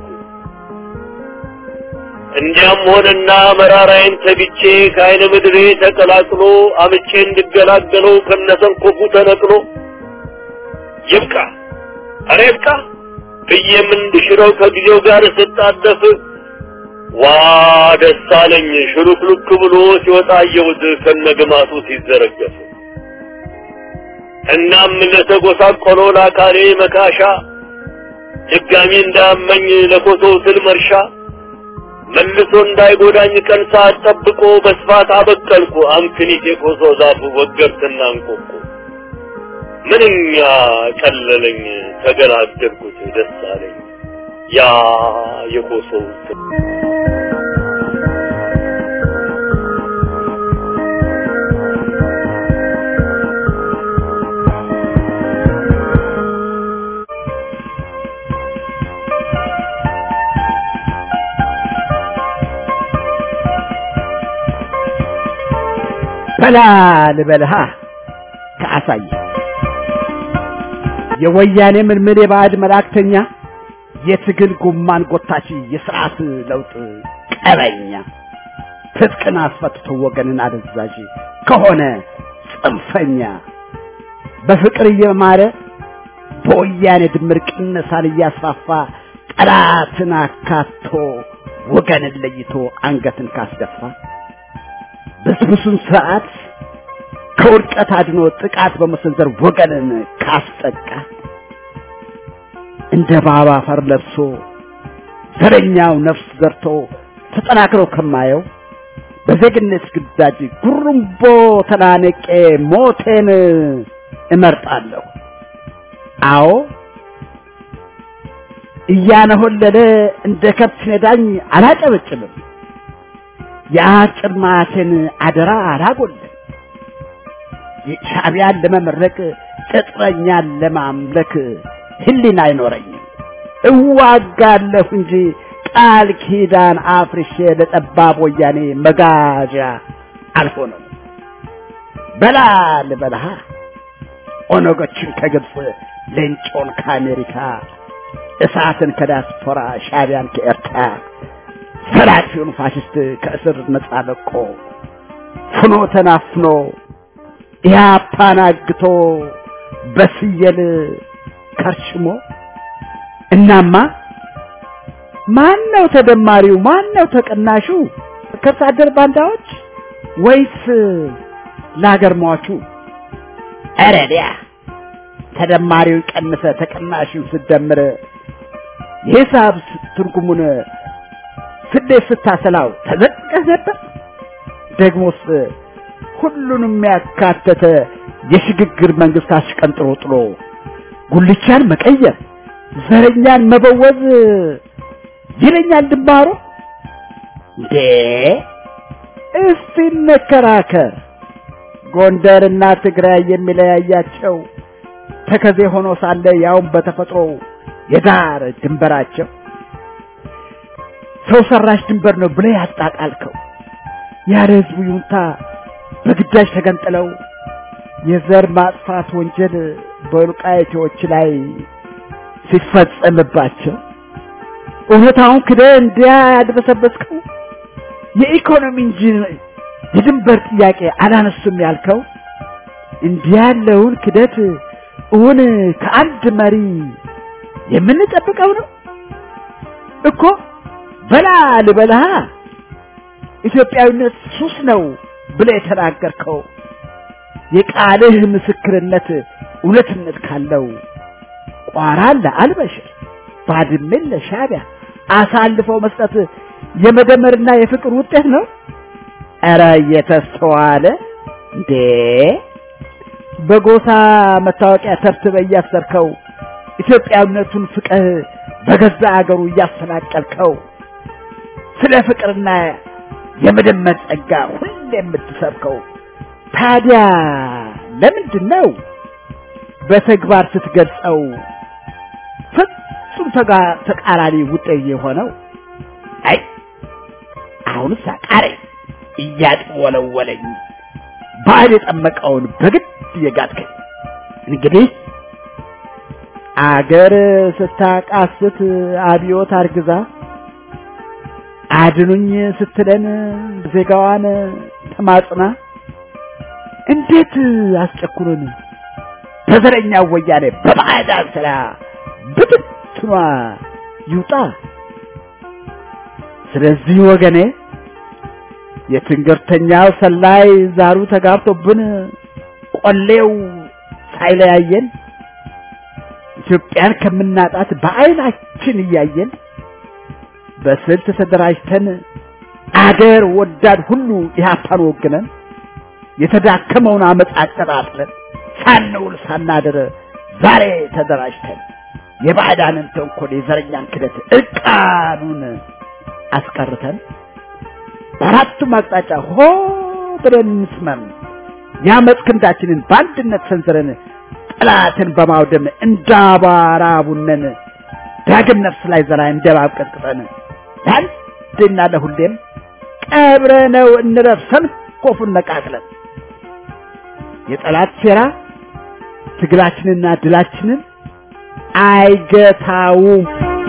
እንዲያም ሆነና መራራዬን ተግቼ ከአይነ ምድሬ ተቀላቅሎ አምቼ እንድገላገለው ከነሰንኮፉ ተነቅሎ ይብቃ ኧረ ይብቃ ብዬም እንድሽረው ከጊዜው ጋር ስጣደፍ ዋ ደስ አለኝ ሽሉክሉክ ብሎ ሲወጣ አየሁት ከነግማቱ ሲዘረገፍ። እናም ለተጎሳቆለው ለአካሌ መካሻ ድጋሚ እንዳያመኝ ለኮሶው ትል መርሻ መልሶ እንዳይጎዳኝ ቀን ሰዓት ጠብቆ በስፋት አበቀልኩ አምክኒት የኮሶ ዛፉ ወገርትና እንቆቆ ምንኛ ቀለለኝ ተገላገልኩት ደስ አለኝ ያ የኮሶው ትል በላ ልበልሃ ከአሳየ የወያኔ ምልምል የባዕድ መላእክተኛ የትግል ጉማን ጎታች የስርዓት ለውጥ ቀበኛ ትጥቅን አስፈትቶ ወገንን አደዛዥ ከሆነ ጽንፈኛ በፍቅር እየማረ በወያኔ ድምር ቅነሳን እያስፋፋ ጠላትን አካቶ ወገንን ለይቶ አንገትን ካስደፋ ብስብሱን ስርዓት ከውድቀት አድኖ ጥቃት በመሰንዘር ወገንን ካስጠቃ እንደ ባባ አፈር ለብሶ ዘረኛው ነፍስ ዘርቶ ተጠናክሮ ከማየው በዜግነት ግዳጅ ጉርምቦ ተናነቄ ሞቴን እመርጣለሁ። አዎ እያነሆለለ እንደ ከብት ነዳኝ አላጨበጭብም። የአጭር ማቴን አደራ አላጎልም። ሻዕቢያን ለመመረቅ ቅጥረኛን ለማምለክ ህሊና አይኖረኝም። እዋጋለሁ እንጂ ቃል ኪዳን አፍርሼ ለጠባብ ወያኔ መጋዣ አልሆነም። በላ ልበልሃ ኦነጎችን ከግብፅ ሌንጮን ከአሜሪካ እሳትን ከዲያስፖራ ሻዕቢያን ከኤርትራ ሰራፊውን ፋሽስት ከእስር ነጻ ለቆ ፍኖ ተናፍኖ ኢህአፓን አግቶ በስየል ከርሽሞ እናማ ማን ነው ተደማሪው? ማን ነው ተቀናሹ? ከብት አደር ባንዳዎች ወይስ ለሀገር ሟቹ? ኧረ ዲያ ተደማሪውን ቀንሰ ተቀናሹን ስደምር የሂሳብ ትርጉሙን ስሌት ስታሰላው ተዘቅቀህ ነበር። ደግሞስ ሁሉንም ያካተተ የሽግግር መንግስት አሽቀንጥሮ ጥሎ ጉልቻን መቀየር ዘረኛን መበወዝ ይለኛል ድንባሮ። እንዴ እስቲ እንከራከር። ጎንደርና ትግራይ የሚለያያቸው ተከዜ ሆኖ ሳለ ያውም በተፈጥሮ የዳር ድንበራቸው ሰው ሰራሽ ድንበር ነው ብለህ ያጣጣልከው ያለ ህዝቡ ይሁንታ በግዳጅ ተገንጥለው የዘር ማጥፋት ወንጀል በወልቃይቴዎች ላይ ሲፈጸምባቸው እውነታውን ክደህ እንዲያ ያድበሰበስከው የኢኮኖሚ እንጂ የድንበር ጥያቄ አላነሱም ያልከው እንዲህ ያለውን ክደት እውን ከአንድ መሪ የምንጠብቀው ነው እኮ። በላ ልበልሃ ኢትዮጵያዊነት ሱስ ነው ብለህ የተናገርከው የቃልህ ምስክርነት እውነትነት ካለው ቋራን ለአልበሽር ባድሜን ለሻዕቢያ አሳልፈው መስጠት የመደመርና የፍቅር ውጤት ነው። ኧረ እየተስተዋለ እንዴ! በጎሳ መታወቂያ ተብትበህ እያሰርከው ኢትዮጵያዊነቱን ፍቅህ በገዛ አገሩ እያፈናቀልከው ስለ ፍቅርና የመደመር ጸጋ ሁሌ የምትሰብከው ታዲያ ለምንድን ነው በተግባር ስትገልጸው ፍጹም ተቃራኒ ውጤት የሆነው? አይ አሁንስ አቃረኝ እያጥወለወለኝ ባል የጠመቀውን በግድ እየጋጥከኝ እንግዲህ አገር ስታቃስት አብዮት አርግዛ አድኑኝ ስትለን ዜጋዋን ተማጽና እንዴት አስጨኩሩን በዘረኛ ወያኔ በባዕዳን ስራ ብትትኗ ይውጣ። ስለዚህ ወገኔ የትንገርተኛው ሰላይ ዛሩ ተጋብቶብን ቆሌው ሳይለያየን ኢትዮጵያን ከምናጣት በዓይናችን እያየን በስልት ተደራጅተን አገር ወዳድ ሁሉ ኢህአፓን ወግነን የተዳከመውን አመፅ አቀጣጥለን ሳንውል ሳናድር ዛሬ ተደራጅተን የባዕዳንን ተንኮል የዘረኛን ክደት እርቃኑን አስቀርተን በአራቱም አቅጣጫ ሆ ብለን እንስመም የአመፅ ክንዳችንን በአንድነት ሰንዝረን ጠላትን በማውደም እንዳባራ ቡነን ዳግም ነፍስ ላይ ዘራ እንደባብ ቀጥቅጠን ለአንዴና ለሁሌም ቀብረነው እንረፍ ሰንኮፉን ነቃቅለን የጠላት ሴራ ትግላችንና ድላችንን አይገታውም።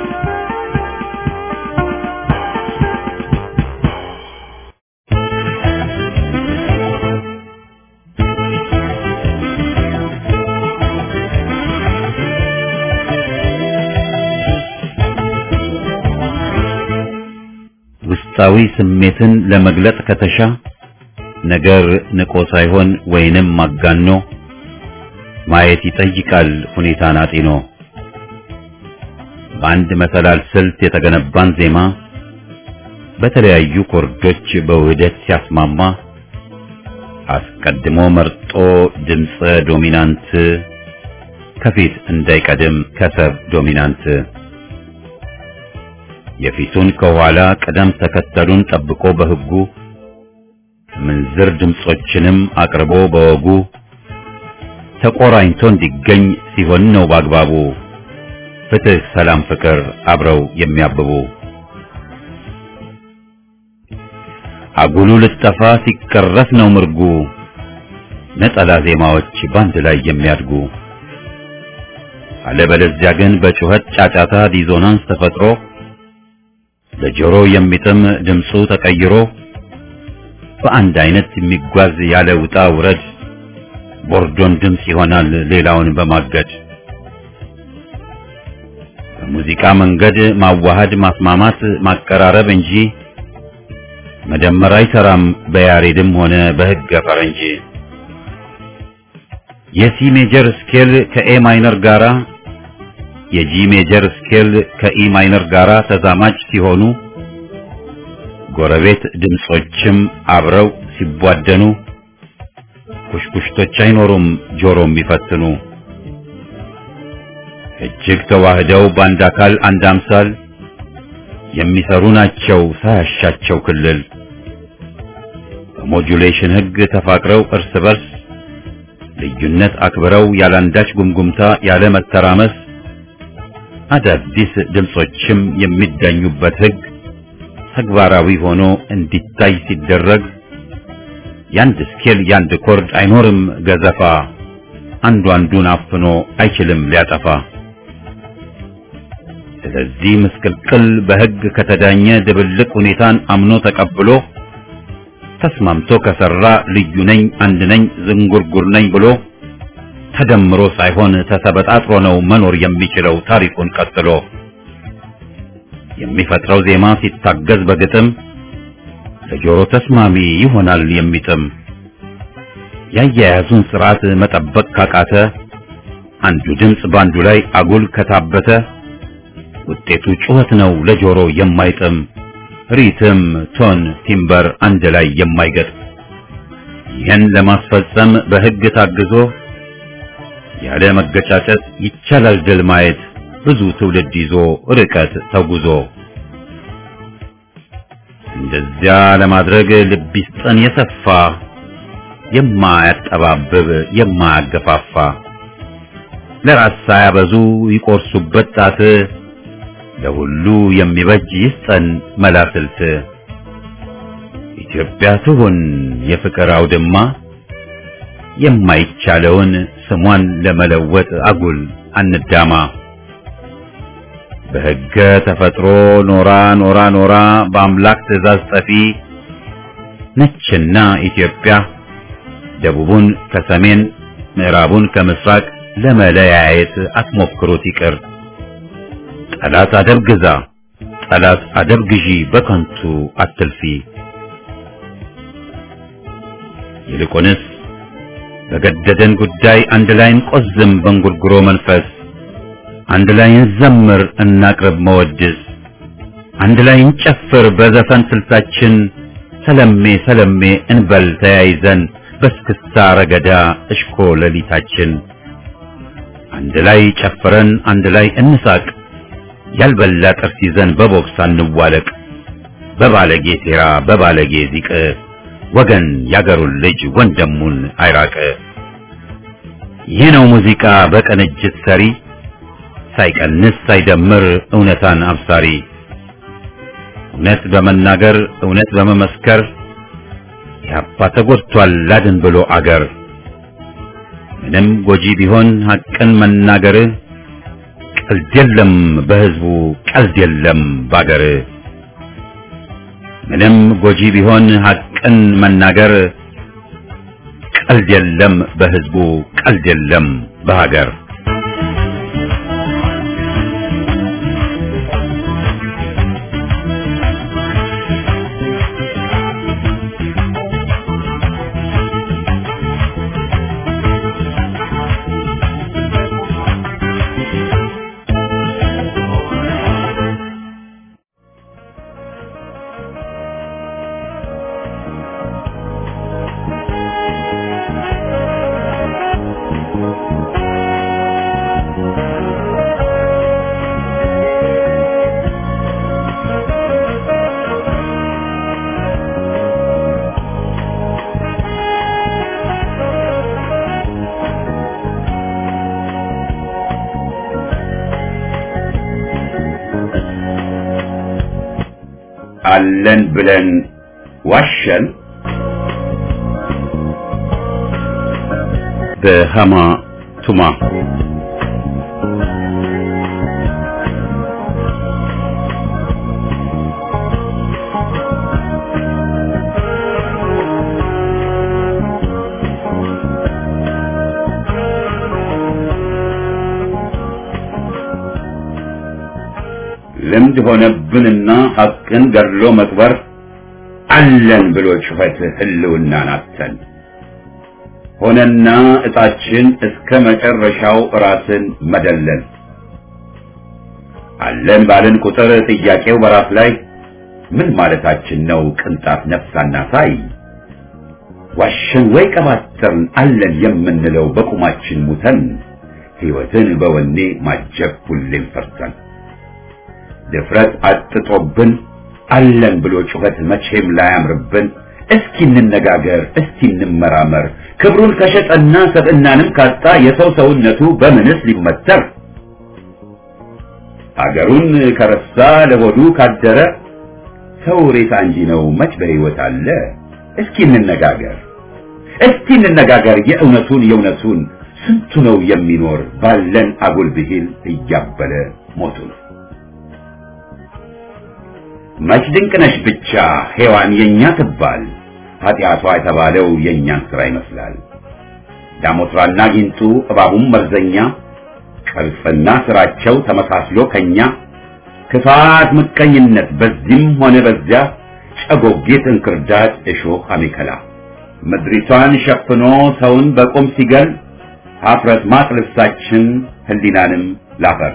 ውስጣዊ ስሜትን ለመግለጥ ከተሻ ነገር ንቆ ሳይሆን ወይንም ማጋኖ ማየት ይጠይቃል ሁኔታን አጢኖ። በአንድ መሰላል ስልት የተገነባን ዜማ በተለያዩ ኮርዶች በውህደት ሲያስማማ አስቀድሞ መርጦ ድምፀ ዶሚናንት ከፊት እንዳይቀድም ከሰብ ዶሚናንት የፊቱን ከኋላ ቅደም ተከተሉን ጠብቆ በሕጉ ምንዝር ድምጾችንም አቅርቦ በወጉ ተቆራኝቶ እንዲገኝ ሲሆን ነው በአግባቡ ፍትህ፣ ሰላም፣ ፍቅር አብረው የሚያብቡ አጉሉ ልጠፋ ሲቀረፍ ነው ምርጉ ነጠላ ዜማዎች ባንድ ላይ የሚያድጉ አለበለዚያ ግን በጩኸት ጫጫታ ዲዞናንስ ተፈጥሮ ለጆሮ የሚጥም ድምፁ ተቀይሮ በአንድ አይነት የሚጓዝ ያለ ውጣ ውረድ ቦርዶን ድምፅ ይሆናል ሌላውን በማገድ በሙዚቃ መንገድ ማዋሃድ ማስማማት ማቀራረብ እንጂ መደመር አይሰራም በያሬድም ሆነ በሕገ ፈረንጅ የሲ ሜጀር ስኬል ከኤ ማይነር ጋራ የጂ ሜጀር ስኬል ከኢ ማይነር ጋራ ተዛማጅ ሲሆኑ ጎረቤት ድምጾችም አብረው ሲቧደኑ ኩሽኩሽቶች አይኖሩም ጆሮ የሚፈትኑ እጅግ ተዋህደው በአንድ አካል አንድ አምሳል የሚሰሩ ናቸው ሳያሻቸው ክልል በሞጁሌሽን ሕግ ተፋቅረው እርስ በርስ ልዩነት አክብረው ያላንዳች ጉምጉምታ ያለ መተራመስ አዳዲስ ድምጾችም የሚዳኙበት ሕግ ተግባራዊ ሆኖ እንዲታይ ሲደረግ ያንድ ስኬል ያንድ ኮርድ አይኖርም ገዘፋ አንዱ አንዱን አፍኖ አይችልም ሊያጠፋ። ስለዚህ ምስቅልቅል በሕግ ከተዳኘ ድብልቅ ሁኔታን አምኖ ተቀብሎ ተስማምቶ ከሰራ ልዩ ነኝ አንድ ነኝ ዝንጉርጉር ነኝ ብሎ ተደምሮ ሳይሆን ተሰበጣጥሮ ነው መኖር የሚችለው ታሪኩን ቀጥሎ የሚፈጥረው ዜማ ሲታገዝ በግጥም ለጆሮ ተስማሚ ይሆናል የሚጥም ያያያዙን ስርዓት መጠበቅ ካቃተ አንዱ ድምፅ ባንዱ ላይ አጉል ከታበተ ውጤቱ ጩኸት ነው ለጆሮ የማይጥም ሪትም፣ ቶን፣ ቲምበር አንድ ላይ የማይገጥ ይህን ለማስፈጸም በሕግ ታግዞ ያለ መገጫጨት ይቻላል ድል ማየት ብዙ ትውልድ ይዞ ርቀት ተጉዞ እንደዚያ ለማድረግ ልብ ይስጠን የሰፋ የማያጠባብብ የማያገፋፋ ለራስ ሳያበዙ ይቆርሱበት ጣት ለሁሉ የሚበጅ ይስጠን መላስልት ኢትዮጵያ ትሁን የፍቅር አውድማ የማይቻለውን ስሟን ለመለወጥ አጉል አንዳማ በሕገ ተፈጥሮ ኖራ ኖራ ኖራ በአምላክ ትእዛዝ ጠፊ ነችና ኢትዮጵያ ደቡቡን ከሰሜን ምዕራቡን ከምስራቅ ለመለያየት አትሞክሩት ይቅር። ጠላት አደብ ግዛ፣ ጠላት አደብ ግዢ፣ በከንቱ አትልፊ። ይልቁንስ በገደደን ጉዳይ አንድ ላይ እንቆዝም በእንጉርጉሮ መንፈስ አንድ ላይ እንዘምር እናቅርብ መወድስ አንድ ላይ እንጨፍር በዘፈን ስልታችን ሰለሜ ሰለሜ እንበል ተያይዘን በስክስታ ረገዳ እሽኮ ሌሊታችን አንድ ላይ ጨፍረን አንድ ላይ እንሳቅ ያልበላ ጥርስ ይዘን በቦክስ አንዋለቅ በባለጌ ሴራ በባለጌ ዚቅ ወገን ያገሩን ልጅ ወንድሙን አይራቅ ይህ ነው ሙዚቃ በቅንጅት ሰሪ ሳይቀንስ ሳይደምር እውነታን አብሳሪ እውነት በመናገር እውነት በመመስከር ያባ ተጎድቷል ላድን ብሎ አገር ምንም ጎጂ ቢሆን ሐቅን መናገር ቀልድ የለም በሕዝቡ ቀልድ የለም ባገር ምንም ጎጂ ቢሆን ሐቅን መናገር ቀልድ የለም በሕዝቡ ቀልድ የለም በሀገር አለን ብለን ዋሸን። በሃማ ቱማ ልምድ ሆነብንና ሐቅን ገድሎ መቅበር አለን ብሎ ጩኸት ህልውናን አተን ሆነና እጣችን እስከ መጨረሻው ራስን መደለል አለን ባልን ቁጥር ጥያቄው በራስ ላይ ምን ማለታችን ነው? ቅንጣት ነፍሳና ሳይ ዋሸን ወይ ቀባጠርን አለን የምንለው በቁማችን ሙተን ሕይወትን በወኔ ማጀብ ሁሌም ፈርተን ድፍረት አጥጦብን አለን ብሎ ጩኸት መቼም ላያምርብን። እስኪ እንነጋገር፣ እስኪ እንመራመር። ክብሩን ከሸጠና ሰብዕናንም ካጣ የሰው ሰውነቱ በምንስ ሊመተር? አገሩን ከረሳ ለሆዱ ካደረ ሰው ሬሳ እንጂ ነው መች በሕይወት አለ? እስኪ እንነጋገር፣ እስኪ እንነጋገር የእውነቱን የእውነቱን ስንቱ ነው የሚኖር ባለን አጉል ብሂል እያበለ ሞቱን መች ድንቅነሽ ብቻ ሔዋን የኛ ትባል ኃጢአቷ የተባለው የእኛን ሥራ ይመስላል። ዳሞትራና ጊንጡ እባቡም መርዘኛ ቅርጽና ሥራቸው ተመሳስሎ ከኛ ክፋት፣ ምቀኝነት በዚህም ሆነ በዚያ ጨጎጌት፣ እንክርዳድ፣ እሾህ፣ አሜከላ ምድሪቷን ሸፍኖ ሰውን በቁም ሲገል ኀፍረት ማቅ ልብሳችን ህሊናንም ላፈር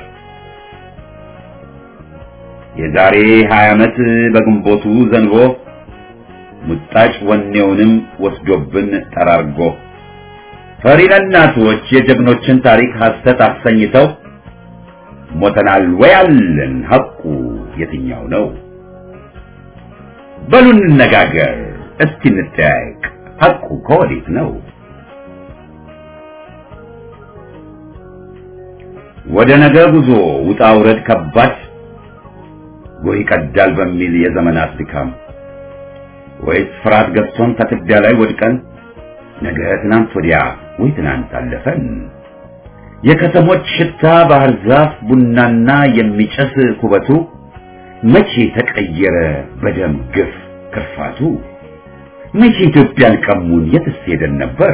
የዛሬ ሀያ ዓመት በግንቦቱ ዘንቦ ሙጣጭ ወኔውንም ወስዶብን ጠራርጎ ፈሪ ለእናቶች የጀግኖችን ታሪክ ሐሰት አሰኝተው ሞተናል ወይ አለን ሐቁ የትኛው ነው? በሉ እንነጋገር እስቲ እንጠያየቅ ሐቁ ከወዴት ነው? ወደ ነገ ጉዞ ውጣ ውረድ ከባድ ጎህ ይቀዳል በሚል የዘመናት ድካም ወይስ ፍርሃት ገብቶን ከትቢያ ላይ ወድቀን ነገ ትናንት ወዲያ ወይ ትናንት አለፈን የከተሞች ሽታ ባህር ዛፍ ቡናና የሚጨስ ኩበቱ መቼ ተቀየረ በደም ግፍ ክርፋቱ መቼ ኢትዮጵያን ቀሙን የትስ ሄደን ነበር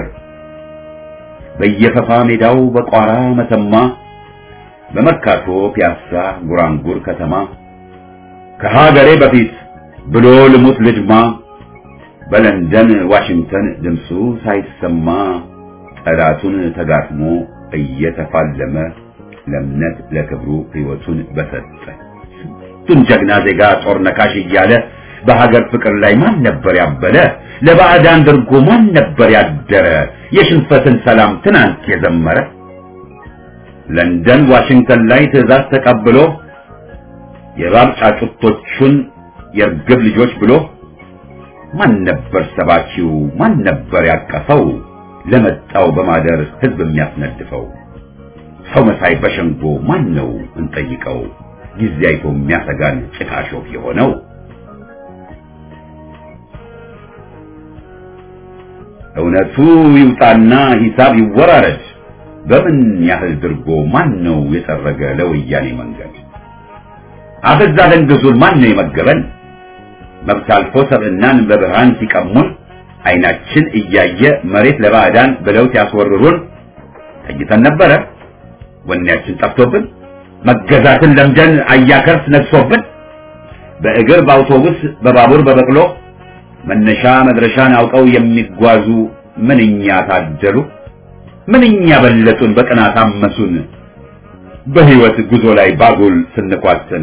በየፈፋ ሜዳው በቋራ መተማ በመርካቶ ፒያሳ ጉራንጉር ከተማ ከሀገሬ በፊት ብሎ ልሙት ልድማ በለንደን ዋሽንግተን ድምፁ ሳይሰማ ጠላቱን ተጋጥሞ እየተፋለመ ለእምነት ለክብሩ ሕይወቱን በሰጠ ስንቱን ጀግና ዜጋ ጦር ነካሽ እያለ በሀገር ፍቅር ላይ ማን ነበር ያበለ? ለባዕዳን ድርጎ ማን ነበር ያደረ? የሽንፈትን ሰላም ትናንት የዘመረ ለንደን ዋሽንግተን ላይ ትዕዛዝ ተቀብሎ የእባብ ጫጩቶቹን የርግብ ልጆች ብሎ ማን ነበር ሰባኪው? ማን ነበር ያቀፈው? ለመጣው በማደር ህዝብ የሚያስነድፈው ሰው መሳይ በሸንጎ ማን ነው እንጠይቀው? ጊዜ አይቶ የሚያሰጋን ጭቃ ሾፍ የሆነው እውነቱ ይውጣና ሂሳብ ይወራረድ። በምን ያህል ድርጎ ማን ነው የጠረገ ለወያኔ መንገድ? አበዛ ደንግዙን ማን ነው የመገበን? መብት አልፎ ሰብዕናን በብርሃን ሲቀሙን አይናችን እያየ መሬት ለባዕዳን ብለው ሲያስወርሩን ተኝተን ነበረ ወኔያችን ጠፍቶብን መገዛትን ለምደን አያከርስ ነግሶብን በእግር በአውቶቡስ በባቡር በበቅሎ መነሻ መድረሻን አውቀው የሚጓዙ ምንኛ ታደሉ ምንኛ በለጡን በቅናት አመሱን በህይወት ጉዞ ላይ ባጉል ስንኳትን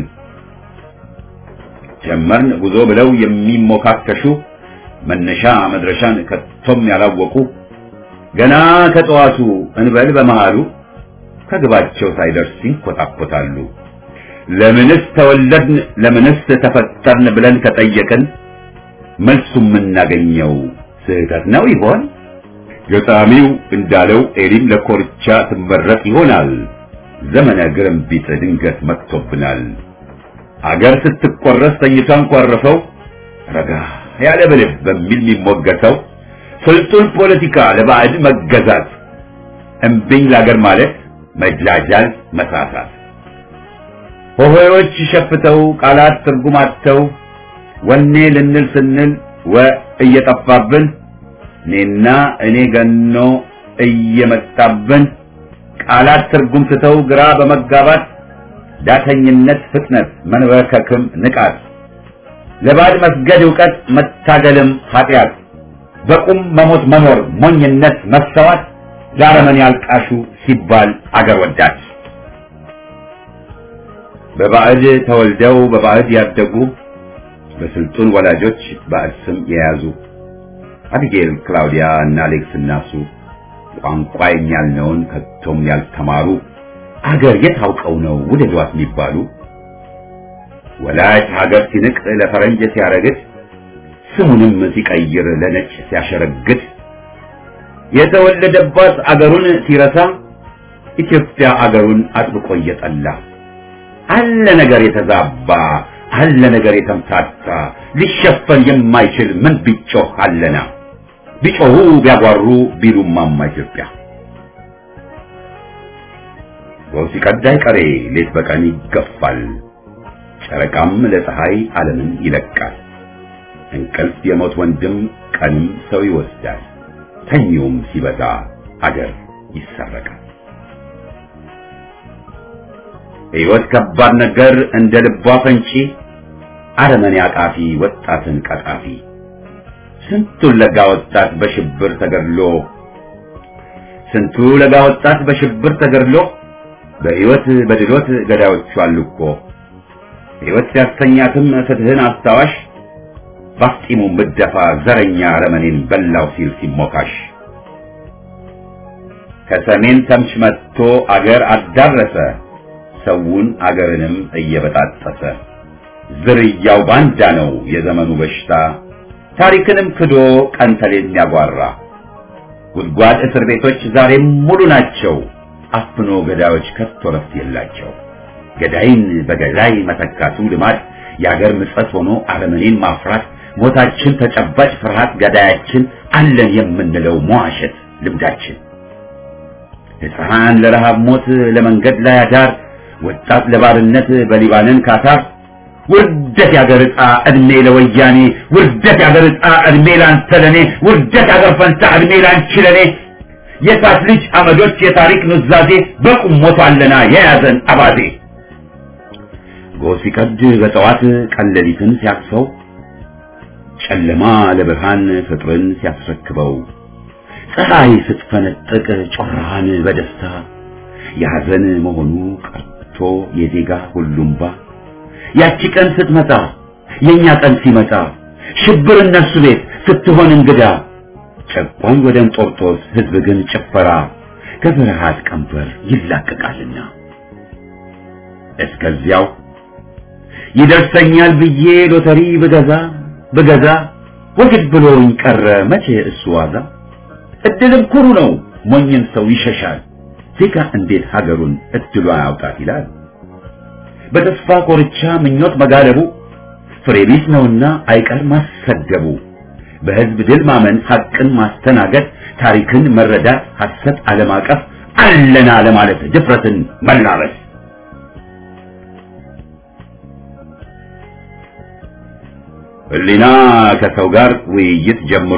ጀመርን ጉዞ ብለው የሚሞካከሹ መነሻ መድረሻን ከቶም ያላወቁ ገና ከጠዋቱ እንበል በመሃሉ ከግባቸው ሳይደርስ ይንኮታኮታሉ። ለምንስ ተወለድን ለምንስ ተፈጠርን ብለን ከጠየቅን መልሱ የምናገኘው ስህተት ነው ይሆን? ገጣሚው እንዳለው ኤሊም ለኮርቻ ትመረጥ ይሆናል። ዘመነ ግርምቢጥ ድንገት መጥቶብናል። አገር ስትቆረስ ተኝቷን ቋረፈው ረጋ ያለ ብልህ በሚል የሚሞገተው ስልጡን ፖለቲካ ለባዕድ መገዛት እምቢኝ ለአገር ማለት መጃጃል መሳሳት ሆሄዎች ሸፍተው ቃላት ትርጉም አጥተው ወኔ ልንል ስንል ወ እየጠፋብን እኔና እኔ ገኖ እየመጣብን ቃላት ትርጉም ስተው ግራ በመጋባት ዳተኝነት ፍጥነት መንበርከክም ንቃት ለባዕድ መስገድ ዕውቀት መታገልም ኃጢአት በቁም መሞት መኖር ሞኝነት መሰዋት ለአረመኔ ያልቃሹ ሲባል አገር ወዳድ በባዕድ ተወልደው በባዕድ ያደጉ በስልጡን ወላጆች ባዕድ ስም የያዙ አቢጌል፣ ክላውዲያ እና አሌክስ እናሱ ቋንቋ የሚያልነውን ከቶም ያልተማሩ አገር የት አውቀው ነው ውደዷት የሚባሉ ወላጅ ሀገር ሲንቅ ለፈረንጅ ሲያረግድ ስሙንም ሲቀይር ለነጭ ሲያሸረግድ የተወለደባት አገሩን ሲረሳ ኢትዮጵያ አገሩን አጥብቆ እየጠላ አለ ነገር የተዛባ አለ ነገር የተምታታ ሊሸፈን የማይችል ምን ቢጮህ አለና ቢጮሁ ቢያጓሩ ቢሉማማ ኢትዮጵያ ጎህ ሲቀዳ አይቀሬ ሌት በቀን ይገፋል ጨረቃም ለፀሐይ ዓለምን ይለቃል እንቅልፍ የሞት ወንድም ቀንም ሰው ይወስዳል ተኚውም ሲበዛ አገር ይሰረቃል ሕይወት ከባድ ነገር እንደ ልቧ ፈንጪ አረመኔ አቃፊ ወጣትን ቀጣፊ ስንቱን ለጋ ወጣት በሽብር ተገድሎ ስንቱ ለጋ ወጣት በሽብር ተገድሎ በሕይወት በድሎት ገዳዮቹ አሉ እኮ ሕይወት ሲያስተኛትም ፍትህን አስታዋሽ ባፍጢሙ ምደፋ ዘረኛ ረመኔን በላው ሲል ሲሞካሽ ከሰሜን ተምች መጥቶ አገር አዳረሰ ሰውን አገርንም እየበጣጠሰ ዝርያው ባንዳ ነው የዘመኑ በሽታ ታሪክንም ክዶ ቀን ተሌት የሚያጓራ ጉድጓድ እስር ቤቶች ዛሬም ሙሉ ናቸው አፍኖ ገዳዮች ከቶ ረፍት የላቸው ገዳይን በገዳይ መተካቱ ልማድ የአገር ምጸት ሆኖ አረመኔን ማፍራት ሞታችን ተጨባጭ ፍርሃት ገዳያችን አለን የምንለው መዋሸት ልምዳችን ሕፃን ለረሃብ ሞት ለመንገድ ላይ አዳር ወጣት ለባርነት በሊባንን ካታር ውርደት ያገር ዕጣ ዕድሜ ለወያኔ ውርደት ያገር ዕጣ ዕድሜ ላንተ ለኔ ውርደት ያገር ፈንታ ዕድሜ ላንቺ ለኔ የሳት ልጅ አመዶች የታሪክ ኑዛዜ በቁም ሞቷለና የያዘን አባዜ ጎህ ሲቀድ በጠዋት ቀለሊትን ሲያቅፈው ጨለማ ለብርሃን ፍጥርን ሲያስረክበው ፀሐይ ስትፈነጥቅ ጮራሃን በደስታ የሐዘን መሆኑ ቀርቶ የዜጋ ሁሉምባ ያቺ ቀን ስትመጣ የኛ ቀን ሲመጣ ሽብር እነሱ ቤት ስትሆን እንግዳ ጨቋኝ ወደ እንጦርጦስ ሕዝብ ግን ጭፈራ ከፍርሃት ቀንበር ይላቀቃልና እስከዚያው ይደርሰኛል ብዬ ሎተሪ ብገዛ ብገዛ ወግድ ብሎኝ ቀረ መቼ እሱ ዋዛ እድልም ኩሩ ነው ሞኝን ሰው ይሸሻል ዜጋ እንዴት ሀገሩን እድሏን አውጣት ይላል በተስፋ ኮርቻ ምኞት መጋለቡ ፍሬ ቢስ ነውና አይቀር ማሰደቡ በህዝብ ድል ማመን፣ ሐቅን ማስተናገድ፣ ታሪክን መረዳት፣ ሐሰት አለማቀፍ፣ አለና ለማለት ድፍረትን መላበስ ህሊና ከሰው ጋር ውይይት ጀምሮ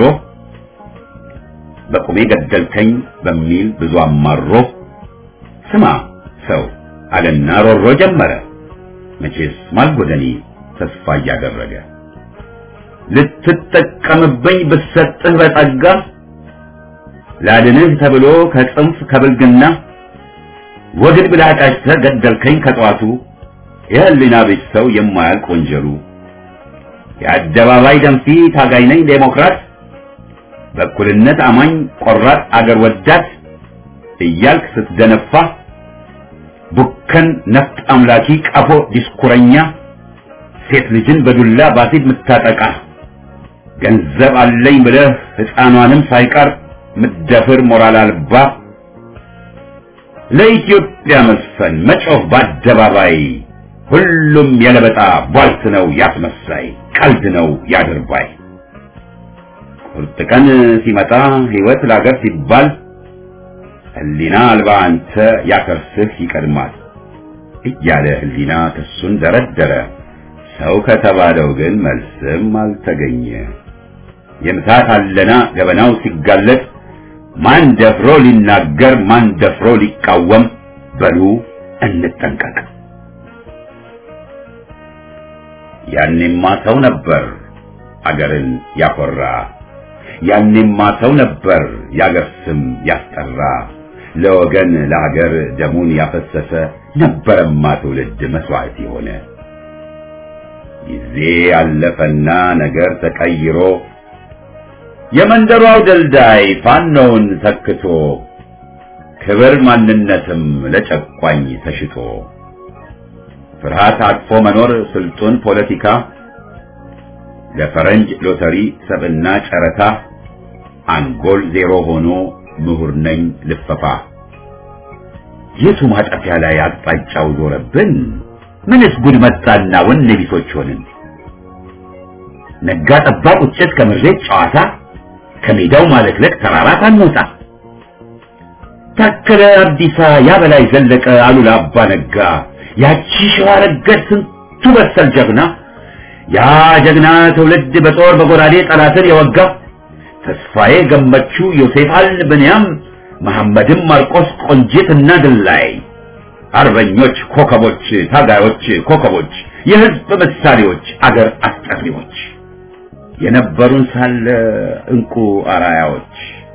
በቁሜ ገደልከኝ በሚል ብዙ አማሮ ስማ ሰው አለና ሮሮ ጀመረ መቼስ ማልጎደኒ ተስፋ እያደረገ ልትጠቀምብኝ ብሰጥህ በጸጋ ላድንህ ተብሎ ከጽንፍ ከብልግና ወግድ ብላ ጫጭተህ ገደልከኝ ከጠዋቱ የህሊና ቤት ሰው የማያልቅ ወንጀሉ የአደባባይ ደንፊ ታጋይ ነኝ ዴሞክራት በእኩልነት አማኝ ቆራጥ አገር ወዳድ እያልክ ስትደነፋ ቡከን ነፍጥ አምላኪ ቀፎ ዲስኩረኛ ሴት ልጅን በዱላ ባሲድ ምታጠቃ ገንዘብ አለኝ ብለህ ሕፃኗንም ሳይቀር ምደፍር ሞራል አልባ ለኢትዮጵያ መስፈን መጮህ በአደባባይ ሁሉም የለበጣ ቧልት ነው ያስመሳይ ቀልድ ነው ያድርባይ ቁርጥ ቀን ሲመጣ ሕይወት ለአገር ሲባል ህሊና አልባ አንተ ያከርስህ ይቀድማል እያለ ህሊና ክሱን ደረደረ። ሰው ከተባለው ግን መልስም አልተገኘ። የምታት አለና ገበናው ሲጋለጥ ማን ደፍሮ ሊናገር ማን ደፍሮ ሊቃወም? በሉ እንጠንቀቅ። ያኔማ ሰው ነበር አገርን ያኮራ፣ ያኔማ ሰው ነበር የአገር ስም ያስጠራ፣ ለወገን ለሀገር ደሙን ያፈሰሰ ነበረማ ትውልድ መስዋዕት የሆነ። ጊዜ ያለፈና ነገር ተቀይሮ የመንደሩ አውደልዳይ ፋኖውን ተክቶ ክብር ማንነትም ለጨቋኝ ተሽጦ ፍርሃት አቅፎ መኖር ስልጡን ፖለቲካ ለፈረንጅ ሎተሪ ሰብና ጨረታ አንጎል ዜሮ ሆኖ ምሁር ነኝ ልፈፋ የቱ ማጠፊያ ላይ አቅጣጫው ዞረብን? ምንስ ጉድ መጣና ወኔ ቢሶች ሆንን? ነጋ ጠባ ቁጭት ከምሬት ጨዋታ ከሜዳው ማለክለክ ተራራ ሳንወጣ ታከለ አብዲሳ ያ በላይ ዘለቀ አሉላ አባ ነጋ ያቺ ሸዋ ረገድ ስንቱ በሰል ጀግና ያ ጀግና ትውልድ በጦር በጎራዴ ጠላትን የወጋ ተስፋዬ ገመቹ ዮሴፍ አል ብንያም መሐመድም ማርቆስ ቆንጂት እና ድላይ አርበኞች ኮከቦች ታጋዮች ኮከቦች የህዝብ ምሳሌዎች አገር አስጠሪዎች የነበሩን ሳለ እንቁ አራያዎች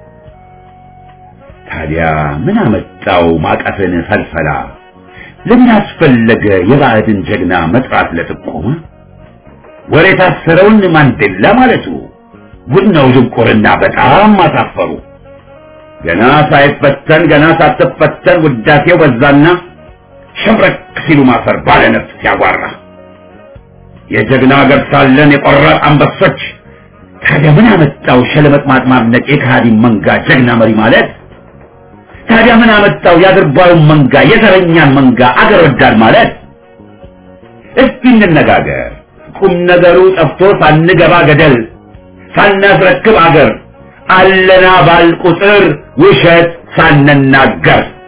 ታዲያ ምን አመጣው ማቀፍን ፈልፈላ ለምን አስፈለገ የባዕድን ጀግና መጥራት ለጥቆማ ወሬ ታሰረውን ማንዴላ ማለቱ ጉድ ነው ድንቁርና በጣም አሳፈሩ ገና ሳይፈተን ገና ሳትፈተን ውዳሴው በዛና ሸብረክ ሲሉ ማፈር ባለ ነፍስ ሲያጓራ የጀግና ሀገር ሳለን የቆራጥ አንበሶች ታዲያ ምን አመጣው ሸለመጥ ማጥማድነቅ የካሃዲ መንጋ ጀግና መሪ ማለት ታዲያ ምን አመጣው የአድርባዩን መንጋ የዘረኛን መንጋ አገር ወዳድ ማለት እስቲ እንነጋገር ቁም ነገሩ ጠፍቶ ሳንገባ ገደል ሳናስረክብ አገር አለና ባል ቁጥር ውሸት ሳንናገር